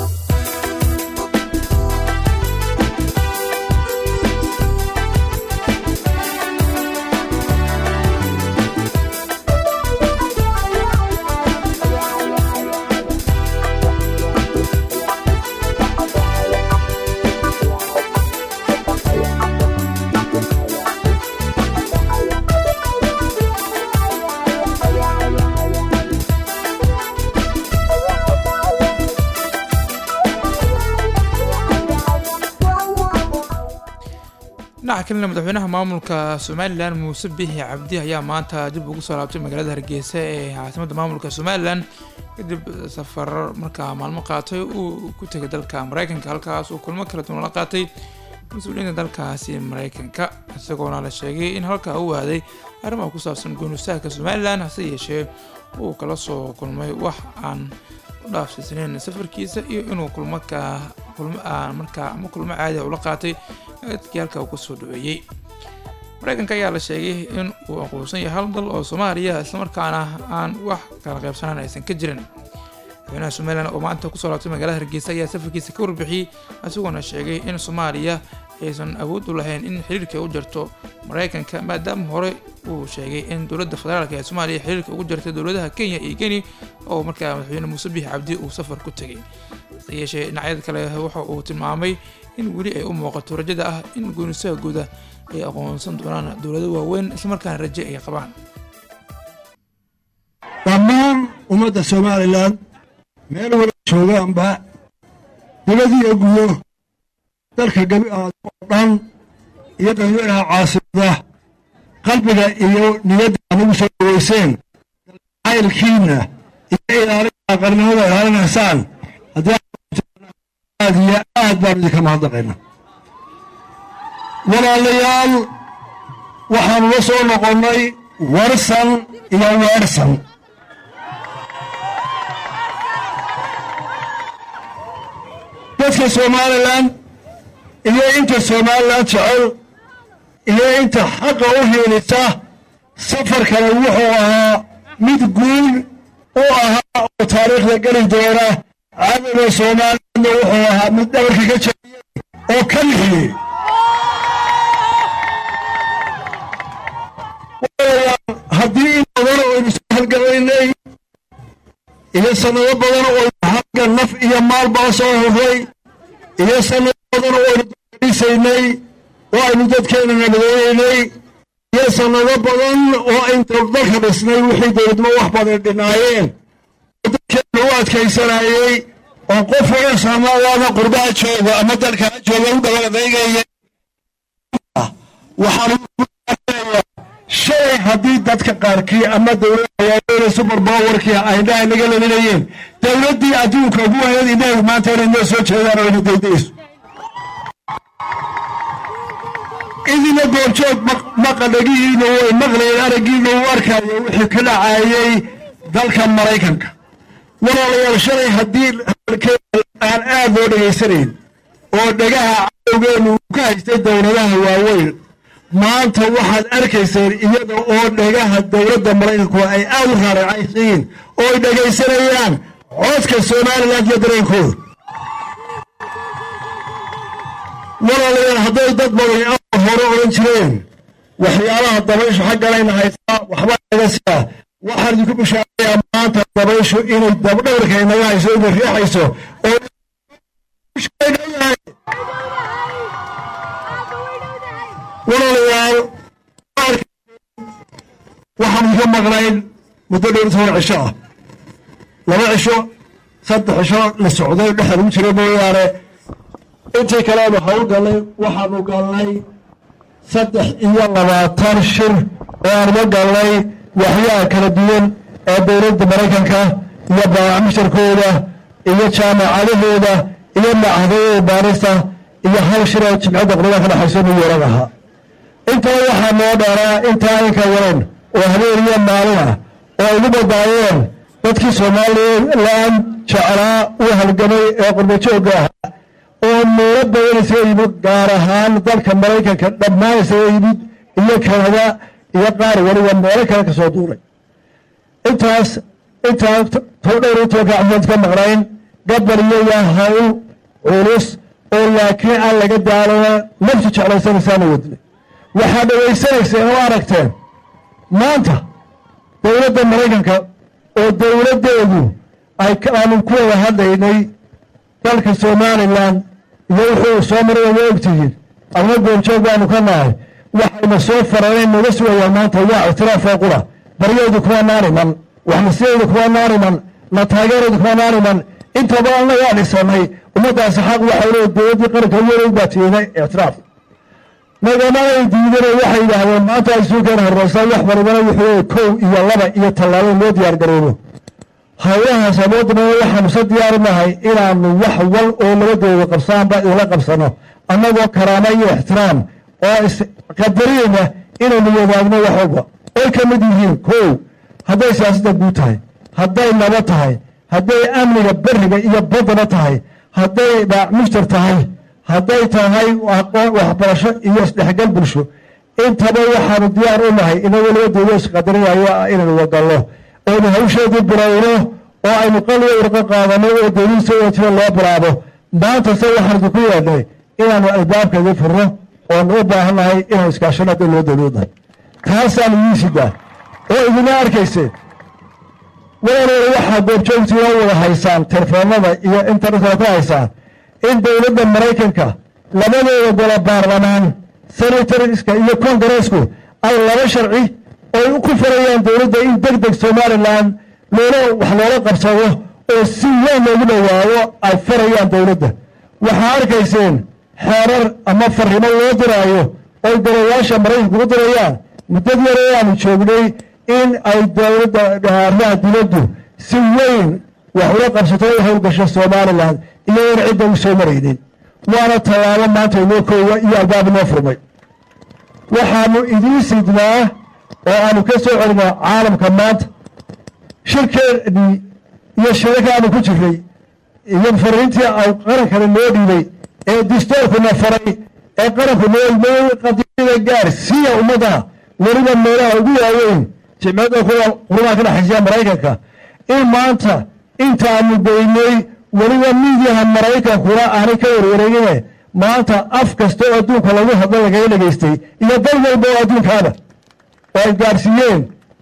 dhinaca kalena madaxweynaha maamulka somalilan muuse bixi cabdi ayaa maanta dib ugu soo laabtay magaalada hargeysa ee caasimadda maamulka somalilan kadib safar markaa maalmo qaatay uu ku tegay dalka mareykanka halkaas uu kulmo kala duwan la qaatay mas-uuliyiinta dalkaasi mareykanka isagoona la sheegay in halkaa uu aaday arrimaha ku saabsan goonistaagka somalilan hase yeeshee uu kala soo kulmay wax aan u dhaafsiisnayn safarkiisa iyo inuu kulmo ka kulmo aan markaa ama kulmo caadi ula qaatay dadkii halkaa uu kasoo dhaweeyey mareykanka ayaa la sheegay in uu aqoonsan yahay hal dal oo soomaaliya islamarkaana aan wax kala qaybsanaan aysan ka jirin madaxweynaha somalilan oo maanta kusoo laabtay magaalada hargeysa ayaa safarkiisa ka warbixiyey isagoona sheegay in soomaaliya aysan awood u lahayn in xiriirka u jarto mareykanka maadaama hore uu sheegay in dowladda federaalk ee soomaaliya xiriirka ugu jartay dowladaha kenya iyo geni oo markaa madaxweyne muuse biixi cabdi uu safar ku tegay hase yeeshee dhinacyada kale waxa uu tilmaamay in weli ay u muuqato rajada ah in goonisaha guuda ay aqoonsan doonaan dowlado waaweyn islamarkaana raje ay qabaan dhammaan ummadda somalilan meel wala joogaanba dibad iyo gudo dalka gabi oo dhan iyo dadweynaha caasimada qalbiga iyo niyadda aad ugu soo dhaweyseen caylkiina iyo ilaalinta qarnimada ilaalinaysaan haddii aad iyo aad baan idinka mahadnaqayna walaalayaal waxaanu la soo noqonnay warsan iyo weersan dadka somalilan iyo inta somalilan jecel iyo inta xaqa u hiilisa safarkana wuxuu ahaa mid guul u ahaa oo taariikhda geli doona cadowga somalilanna wuxuu ahaa mid dhabarka ka jabiyey oo ka lixiyey haddii in badan oynu soo halgamaynay iyo sannado badan oynu xagga naf iyo maalbaa soo hurray iyo sannado badan oynu darisaynay oo aynu dadkeena nabadoonaynay iyo sannado badan oo aynu dalka dhisnay wixii dowladnimo wax badan dhinaayeen oo dadkeena u adkaysanayey oo qof wada soomaaliyaana qurbaha jooga ama dalkana jooga u dhabaladaygaya waxaan shalay haddii dadka qaarkii ama dowladda super powerkii ay indhaha naga lelinayeen dowladdii adduunka ugu weyneed indhaheedu maanta inay noo soo jeedaan oo ina daydayso idina goorjoog maqadhagihiina way maqlayeen araggiina uu arkaayo wixii ka dhacaayey dalka maraykanka walaalayaal shalay haddii aan aad loo dhegaysanayn oo dhagaha cadowgeenu uu ka haystay dowladaha waaweyn maanta waxaad arkayseen iyada oo dhagaha dowladda maraykanku ay aad u raaracaysiin oo ay dhegaysanayaan codka somalilan iyo dareenkooda walaalayaal hadday dad badan awar hore odhan jireen waxyaalaha dabayshu xagganayna haystaa waxba naga sidaa waxaan idinku bishaarayaa maanta dabayshu inay dabdhowrka inaga hayso inay riixayso oo walaalayaal waxaan iga maqnayn muddo dhowr toban cisho ah laba cisho saddex cisho la socday dhexda lagu jira mooyaane intii kaleanu hawl gallay waxaanu gallay saddex iyo labaatan shir oo aanuga gallay waxyaha kala duwan ee dowladda maraykanka iyo baamishtarkooda iyo jaamacadahooda iyo macahadooda baarista iyo hal shir oo jimcadda qurada ka dhexayso new york ahaa intaba waxaa noo dheeraa intaa inka waran oo habeen iyo maalin ah oo ay ugu badbaadeen dadkii somalilan jeclaa u halgamay ee qurbajoogga ahaa oo meelo badan isaga yimid gaar ahaan dalka maraykanka dhammaan isaga yimid iyo kanada iyo qaar waliba meelo kale ka soo duulay intaas intaa too dhowr iyo tobanka cafiyad ka maqnayn gabal iyo waa hawl culus oo laakiin aan laga daalana naftu jeclaysanaysaana wadnay waxaad dhegaysanayseen oo aragteen maanta dowladda maraykanka oo dowladdeedu ay aanu ku wada hadlaynay dalka somalilan iyo wuxuu soo maray wada ogtihiin adna goonjoog baanu ka nahay waxayna soo fareen naga sugayaan maanta waa ictiraafoo qura baryaydu kuma naaniman waxnasiyaydu kuma naaniman na taageeraydu kuma naaniman intaba annagaa dhisanay ummaddaasi xaq waxay leedahay dowladdii qaranka weyn baa tiiday ictiraaf nagama ay diideen waxay yidhaahdeen maanta ay suukan horeysa wax walibana wuxuu kow iyo laba iyo tallaabo loo diyaar garoobo howlahaas amoodna waxaanu se diyaaru nahay inaanu wax wal oo labadooda qabsaanba idinla qabsano annagoo karaama iyo ixtiraam oo isqadariyeyna inaynu wadaagno wax walba oy ka mid yihiin kow hadday siyaasadda guud tahay hadday nabo tahay hadday amniga beriga iyo baddana tahay hadday mushtar tahay hadday tahay waxbarasho iyo isdhexgal bulsho intaba waxaanu diyaar u nahay inagoo labadooda isqadarinayo inaynu wadalno oynu hawsheedii bilowno oo aynu qaliyo urqo qaadano oo dowladiisa wajiro loo bilaabo maanta se waxaan idinku yeedhnay inaanu albaabkeedii furno oonu u baahannahay inaan iskaashano hadday loo dowloodahay taasaan idiin sidaa oo idina arkayse walaaloole waxaa goobjoogtiina wada haysaan telefoonada iyo internetka ka haysaan in dowladda maraykanka labadooda golo baarlamaan senatoriska iyo kongareesku ay laba sharci oy ku farayaan dowladda in deg deg somalilan loola wax loola qabsado oo si weyn loogu dhowaado ay farayaan dowladda waxaa arkayseen xeerar ama farrimo loo diraayo oy darayaasha maraykanku u dirayaan muddad yar ee aanu joognay in ay dowladda arrimaha dibaddu si weyn wax ula qabsato u howlgasho somalilan iyagoona cidda u soo maraynin waana tallaabo maanta inoo koowa iyo albaab inoo furmay waxaanu idiin sidnaa oo aanu ka soo celinaa caalamka maanta shirkeennii iyo shirarka aanu ku jirnay iyo fariintii au qarankana noo dhiibay ee distoorkuna faray ee qaranku noo qadiyada gaarsiiya ummadda weliba meelaha ugu waaweyn jimciyadda kuwa qurumaha ka dhexaysiya maraykanka in maanta intaanu beynay weliba miidiyaha maraykankuna aanay ka warwareegine maanta af kasta oo adduunka lagu hadlo lagaga dhegaystay iyo dal walba oo adduunkaaba oo ay gaarsiiyeen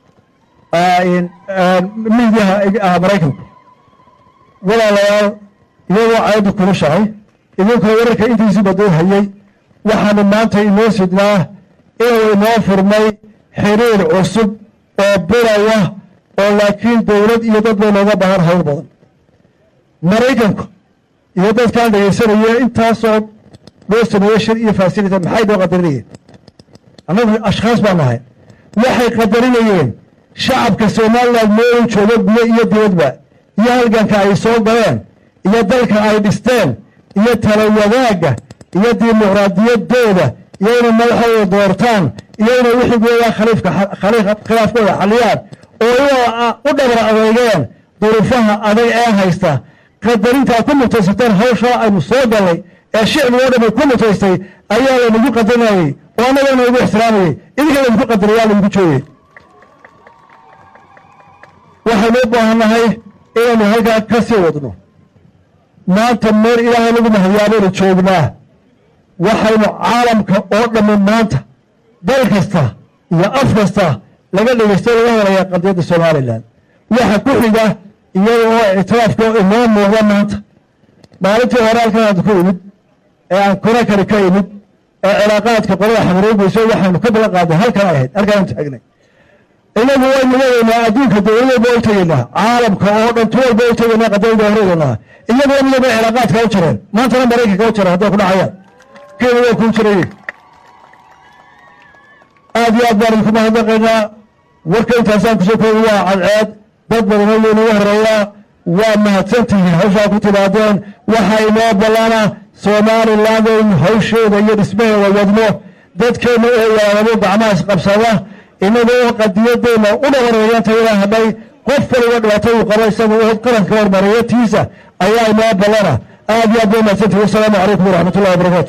miidiyaha maraykanku walaalayaal iyagoo caayaddu kulushahay idinkoo wararka intiisii badoo hayay waxaanu maanta inoo sidnaa inuu inoo furmay xiriir cusub oo bilaya oo laakiin dowlad iyo dad bay nooga baahan hawl badan maraykanku iyo dadkaan dhegaysanaya intaasoo loo sameeyey shir iyo fasilita maxay noo qadarinayeen annagu ashkhaas baan nahay waxay qadarinayeen shacabka somalilan meelu joogo gudo iyo dibadba iyo halganka ay soo galeen iyo dalka ay dhisteen iyo tala wadaagga iyo dimuqraadiyaddooda iyo inay madaxooda doortaan iyo inay wixigooda khaliifka khilaafkooda xaliyaan oo u dhabar adeegeen duruufaha adag ee haysta qadarintaa ku mutaysateen hawshaa aynu soo gallay ee shicbigo dhan ay ku mutaystay ayaa laynagu qadarinayey oo annaga laynagu ixtiraamayey idinka laynagu qadariyaa laynagu joogay waxaynu u baahannahay inaynu halkaa ka sii wadno maanta meel ilaahay lagu mahadiyaabaynu joognaa waxaynu caalamka oo dhammi maanta dal kasta iyo af kasta laga dhegaystay laga helayaa qadiyadda somalilan waxa ku xiga iyada oo ictiraafka inoo muuqda maanta maalintii hore halkan aad ku imid ee aan kona kale ka imid ee cilaaqaadka qolada xamaroogeyso waxaanu ka balan qaadnay halkan ay ahayd halkaanu taagnay inagu waynu leeyaynaa adduunka dowladaba u tegaynaa caalamka oo dhan tu walba u tegaynaa qadiyada horeedanaa iyagoo midaba cilaaqaadka u jireen maantana maraykanka u jira hadday ku dhacayaan kenya waa kuu jirayey aad iyo aad baan idinku mahadnaqaynaa warka intaasaan kusoo koobi waa cadceed dad badan oo weynaga horeeyaa waa mahadsantihiin hawshaa ku timaadeen waxa inoo ballana somaliland in hawsheeda iyo dhismaheeda wadno dadkeenna oo yaadabo gacmahaas qabsada inagoo qadiyadeenna u dhabareegantayada hadhay qof kaliga dhibaato uu qabo isaga oo qaranka hormareeyo tiisa ayaa inoo ballana aad iyo aad baa mahadsantihiin wasalaamu calaykum waraxmat ullahi wabarakaatu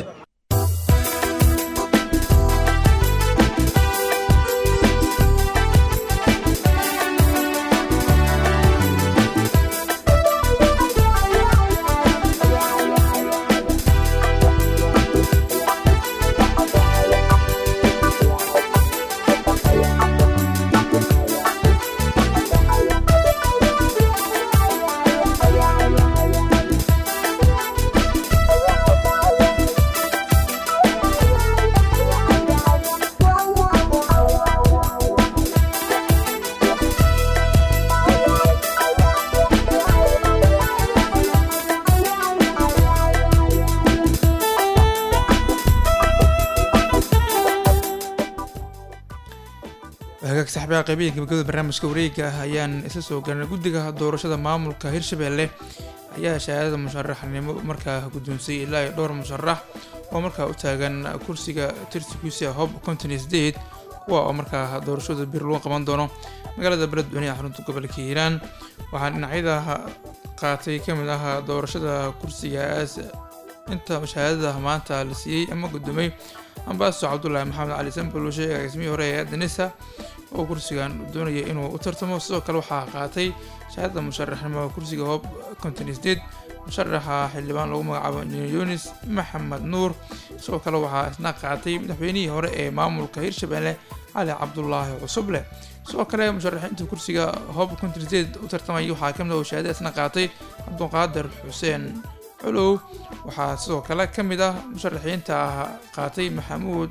hagaag saxbiga qeybiya gabagabada barnaamijka wareega ah ayaan isla soo galnay guddiga doorashada maamulka hirshabelle ayaa shahaadada musharaxnimo markaa guddoonsiyey ilaa iyo dhowr musharax oo markaa u taagan kursiga tirsigiisa hob konton iyo sideed kuwa oo markaa doorashada bir lagu qaban doono magaalada beledweyne ee xarunta gobolka hiiraan waxaa dhinacyada qaatay ka mid ah doorashada kursigaas inta shahaadada maanta la siiyey ama guddoomay ambaaso cabdulaahi maxamed cali sambal uu sheegay agaasimihii hore ee danisa oo kursigan doonaya inuu u tartamo sidoo kale waxaa qaatay shahaadada musharaxnimo kursiga hoob konton iyo sideed musharaxa xildhibaan lagu magacaabo injineer yunis maxamed nuur sidoo kale waxaa isna qaatay madaxweynihii hore ee maamulka hirshabelle cali cabdulaahi cusuble sidoo kale musharaxiinta kursiga hoob konton iyo sideed u tartamaya waxaa kamid ah oo shahaadada isna qaatay cabduqaadir xuseen colow waxaa sidoo kale ka mid ah musharaxiinta qaatay maxamuud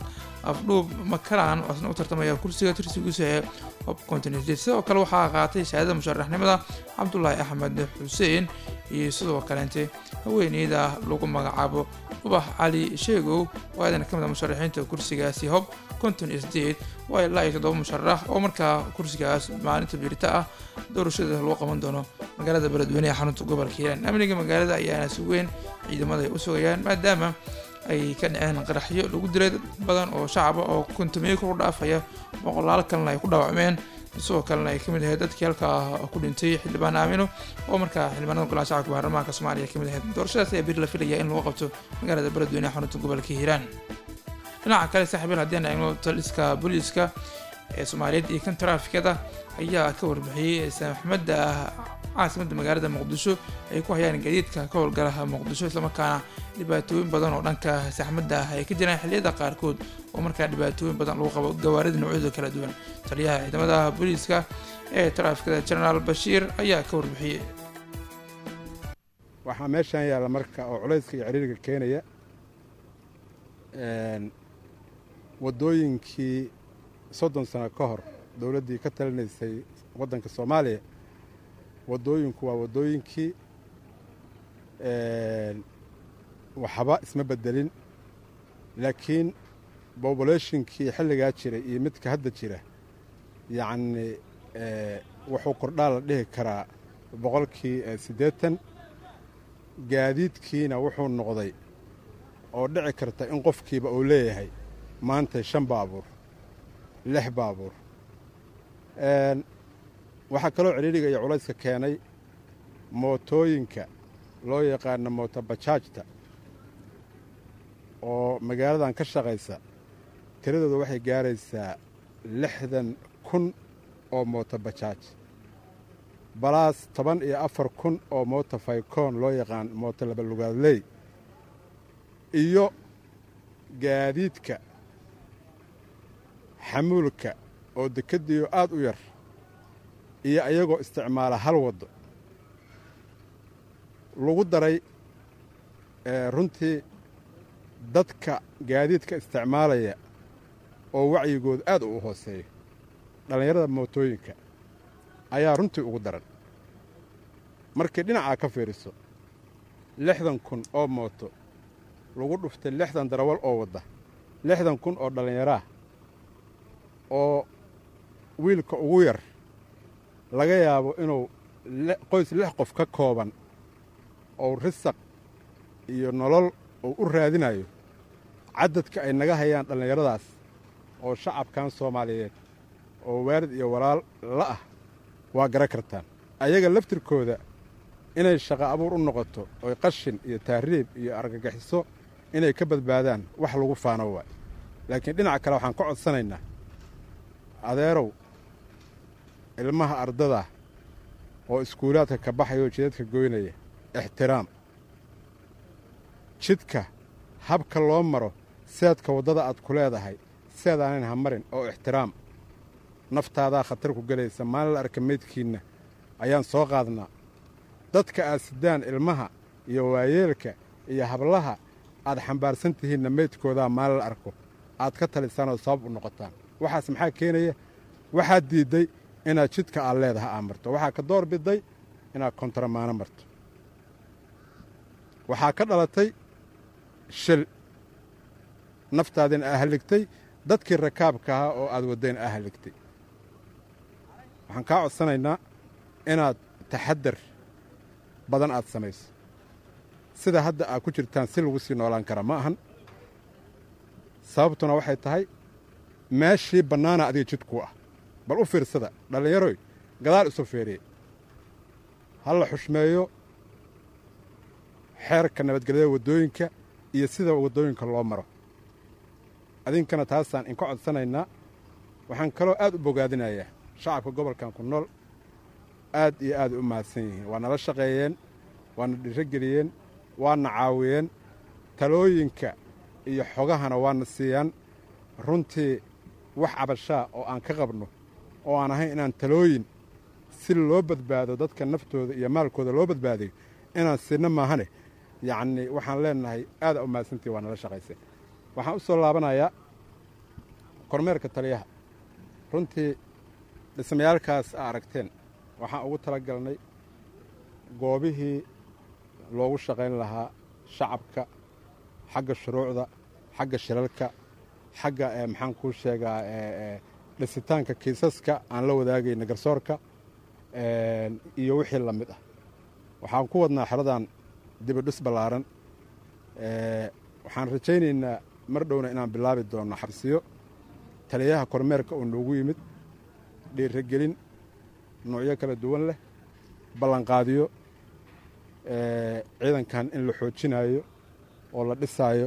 afdhuub makaran oo isna u tartamaya kursiga tirsigiisu ee hob continented sidoo kale waxaa qaatay shahaadada musharaxnimada cabdulaahi axmed xuseen iyo sidoo kaleente haweeneyda lagu magacaabo ubax cali sheegow oo aadan ka mid a musharaxiinta kursigaasi hob konton iyo sideed waa ilaa iyo toddoba musharax oo markaa kursigaas maalinta birita ah doorashada lagu qaban doono magaalada beledweyne ee xarunta gobolka hiiraan amniga magaalada ayaana si weyn ciidamada ay u sugayaan maadaama ay ka dhaceen qaraxyo lagu dilay dad badan oo shacaba oo kontomiyo kor u dhaafaya boqolaal kalena ay ku dhaawacmeen sidoo kalena ay kamid ahayd dadkii halkaa ku dhintay xildhibaan aamino oo markaa xildhibaanada golaha shacabka baarlamaanka soomaaliya kamid ahayd doorashadaas ayaa beri la filaya in lagu qabto magaalada beledweyne ee xarunta gobolka hiiraan dhinaca kale saaxiibayaal haddii aan eegno taliska booliiska ee soomaaliyeed iyo kan taraafikada ayaa ka warbixiyey saamaxmadda caasimadda magaalada muqdisho ay ku hayaan gaadiidka ka howlgalaha muqdisho islamarkaana dhibaatooyin badan oo dhanka saxmadda ah ay ka jiraan xilliyada qaarkood oo markaa dhibaatooyin badan lagu qabo gawaarida noocyada kala duwan taliyaha ciidamada booliiska ee taraafikada genaraal bashiir ayaa ka warbixiyey waxaa meeshaan yaalla marka oo culayska iyo ciriiriga keenaya waddooyinkii soddon sano ka hor dowladdii ka talinaysay waddanka soomaaliya waddooyinku waa waddooyinkii waxba isma beddelin laakiin bobulationkii xilligaa jiray iyo midka hadda jira yacni wuxuu kordhaa la dhihi karaa boqolkii siddeetan gaadiidkiina wuxuu noqday oo dhici karta in qofkiiba uu leeyahay maanta shan baabuur lix baabuur waxaa kaloo cidhiidhiga iyo culayska keenay mootooyinka loo yaqaano mootobajaajta oo magaaladan ka shaqaysa tiradooda waxay gaaraysaa lixdan kun oo mootobajaaj balaas toban iyo afar kun oo mooto faykoon loo yaqaan mooto labalugaadley iyo gaadiidka xamuulka oo dekeddiiyo aad u yar iyo ayagoo isticmaala hal waddo lagu daray runtii dadka gaadiidka isticmaalaya oo wacyigooda aad u hooseeyo dhallinyarada mootooyinka ayaa runtii ugu daran markii dhinacaa ka fiiriso lixdan kun oo mooto lagu dhuftay lixdan darawal oo wadda lixdan kun oo dhallinyaraah oo wiilka ugu yar laga yaabo inuu qoys lix qof ka kooban ou risaq iyo nolol uu u raadinayo caddadka ay naga hayaan dhallinyaradaas oo shacabkan soomaaliyeed oo waalid iyo walaal la ah waa gara kartaan ayaga laftirkooda inay shaqo abuur u noqoto oy qashin iyo tahriib iyo argagixiso inay ka badbaadaan wax lagu faano waay laakiin dhinaca kale waxaan ka codsanaynaa adeerow ilmaha ardada oo iskuulaadka ka baxaya oo jidadka goynaya ixtiraam jidka habka loo maro seedka waddada aad ku leedahay seedaanan ha marin oo ixtiraam naftaadaa khatar ku gelaysa maalin la arka meydkiinna ayaan soo qaadnaa dadka aad sidaan ilmaha iyo waayeelka iyo hablaha aad xambaarsan tihiinna meydkoodaa maalin la arko aad ka talisaan oo sabab u noqotaan waxaas maxaa keenaya waxaad diidday inaad jidka aad leedaha aa marto waxaa ka door bidday inaad kontaramaano marto waxaa ka dhalatay shil naftaadina aa halligtay dadkii rakaabka ahaa oo aad waddayna aa halligtay waxaan kaa codsanaynaa inaad taxadar badan aad samayso sida hadda aad ku jirtaan si lagu sii noolaan kara ma ahan sababtuna waxay tahay meeshii bannaana adiga jidkuu ah bal u fiirsada dhallinyaroy gadaal isu fiiriye ha la xushmeeyo xeerka nabadgelyada waddooyinka iyo sida waddooyinka loo maro adinkana taasaan inka codsanaynaa waxaan kaloo aad u bogaadinayaa shacabka gobolkan ku nool aad iyo aad u mahadsan yihiin waa nala shaqeeyeen waana dhirogeliyeen waana caawiyeen talooyinka iyo xogahana waana siiyaan runtii wax cabashaa oo aan ka qabno oo aan ahayn inaan talooyin si loo badbaado dadka naftooda iyo maalkooda loo badbaadiyo inaan siinno maahane yacnii waxaan leennahay aada u mahadsantii waa nala shaqayseen waxaan u soo laabanayaa kormeerka taliyaha runtii dhismayaalkaas a aragteen waxaan ugu tala galnay goobihii loogu shaqayn lahaa shacabka xagga shuruucda xagga shilalka xagga maxaan kuu sheegaa dhisitaanka kiisaska aan la wadaagayna garsoorka iyo wixii la mid ah waxaan ku wadnaa xeradan dibidhis ballaaran waxaan rajaynaynaa mar dhowna inaan bilaabi doonno xabsiyo taliyaha kormeerka oo noogu yimid dhiirigelin nuucyo kala duwan leh ballanqaadiyo ciidankan in la xoojinaayo oo la dhisaayo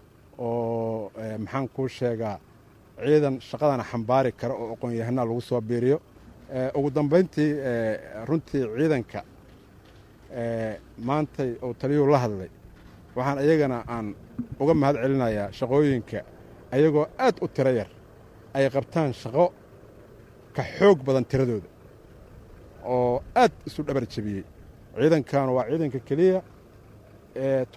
oo maxaan kuu sheegaa ciidan shaqadana xambaari kara oo aqoon-yahanaa lagu soo biiriyo ugu dambayntii runtii ciidanka maantay uu taliyuhu la hadlay waxaan iyagana aan uga mahad celinayaa shaqooyinka ayagoo aad u tiro yar ay qabtaan shaqo ka xoog badan tiradooda oo aad isu dhabar jebiyey ciidankan waa ciidanka keliya ee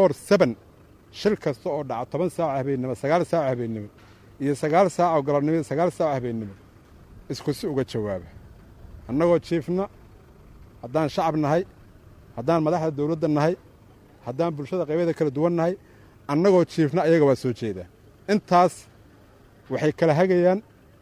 shil kasta oo dhaca toban saaco habeennimo sagaal saaco habeennimo iyo sagaal saacoo galabnimo iyo sagaal saaco habeennimo isku si uga jawaaba annagoo jiifna haddaan shacab nahay haddaan madaxda dawladda nahay haddaan bulshada qaybyada kala duwan nahay annagoo jiifna ayaga waa soo jeedaa intaas waxay kala hagayaan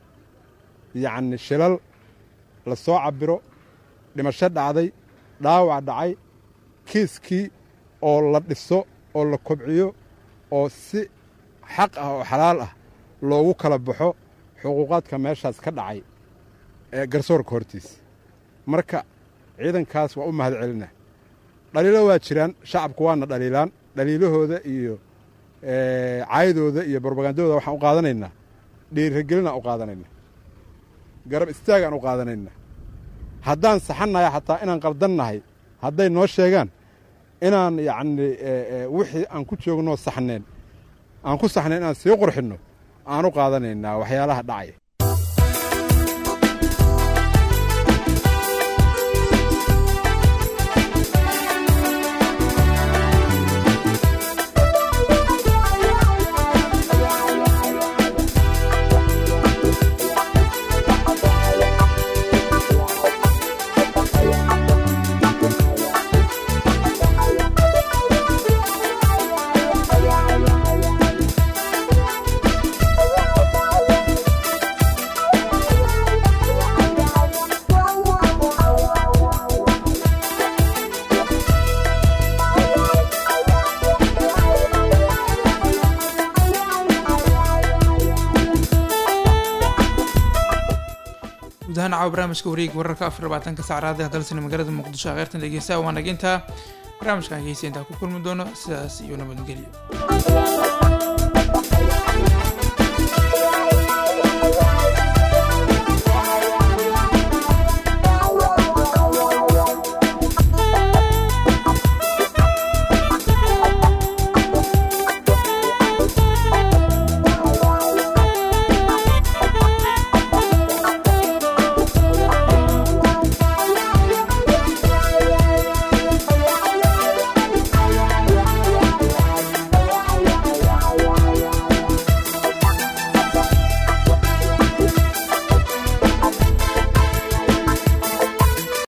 yacni shilal la soo cabbiro dhimasho dhacday dhaawac dhacay kiiskii oo la dhiso oo la kobciyo oo si xaq ah oo xalaal ah loogu kala baxo xuquuqaadka meeshaas ka dhacay ee garsoorka hortiisa marka ciidankaas waa u mahad celina dhaliilo waa jiraan shacabku waana dhaliilaan dhaliilahooda iyo caydooda iyo brobagandadooda waxaan u qaadanaynaa dhiirigelinaan u qaadanaynaa garab istaagaan u qaadanaynaa haddaan saxannahay xataa inaan qaldannahay hadday noo sheegaan inaan yacni wixii aan ku joognoo saxneen aan ku saxnayn inaan sii qurxinno aan u qaadanaynaa waxyaalaha dhacaya guud ahaan caawa barnaamijka wareeg wararka afar labaatanka saacraad ee dalsani magaalada muqdisho kheyrtan dhegeysta waa naginta barnaamijkan hegeysa intaa ku kulmi doono sidaas iyo nabadgelyo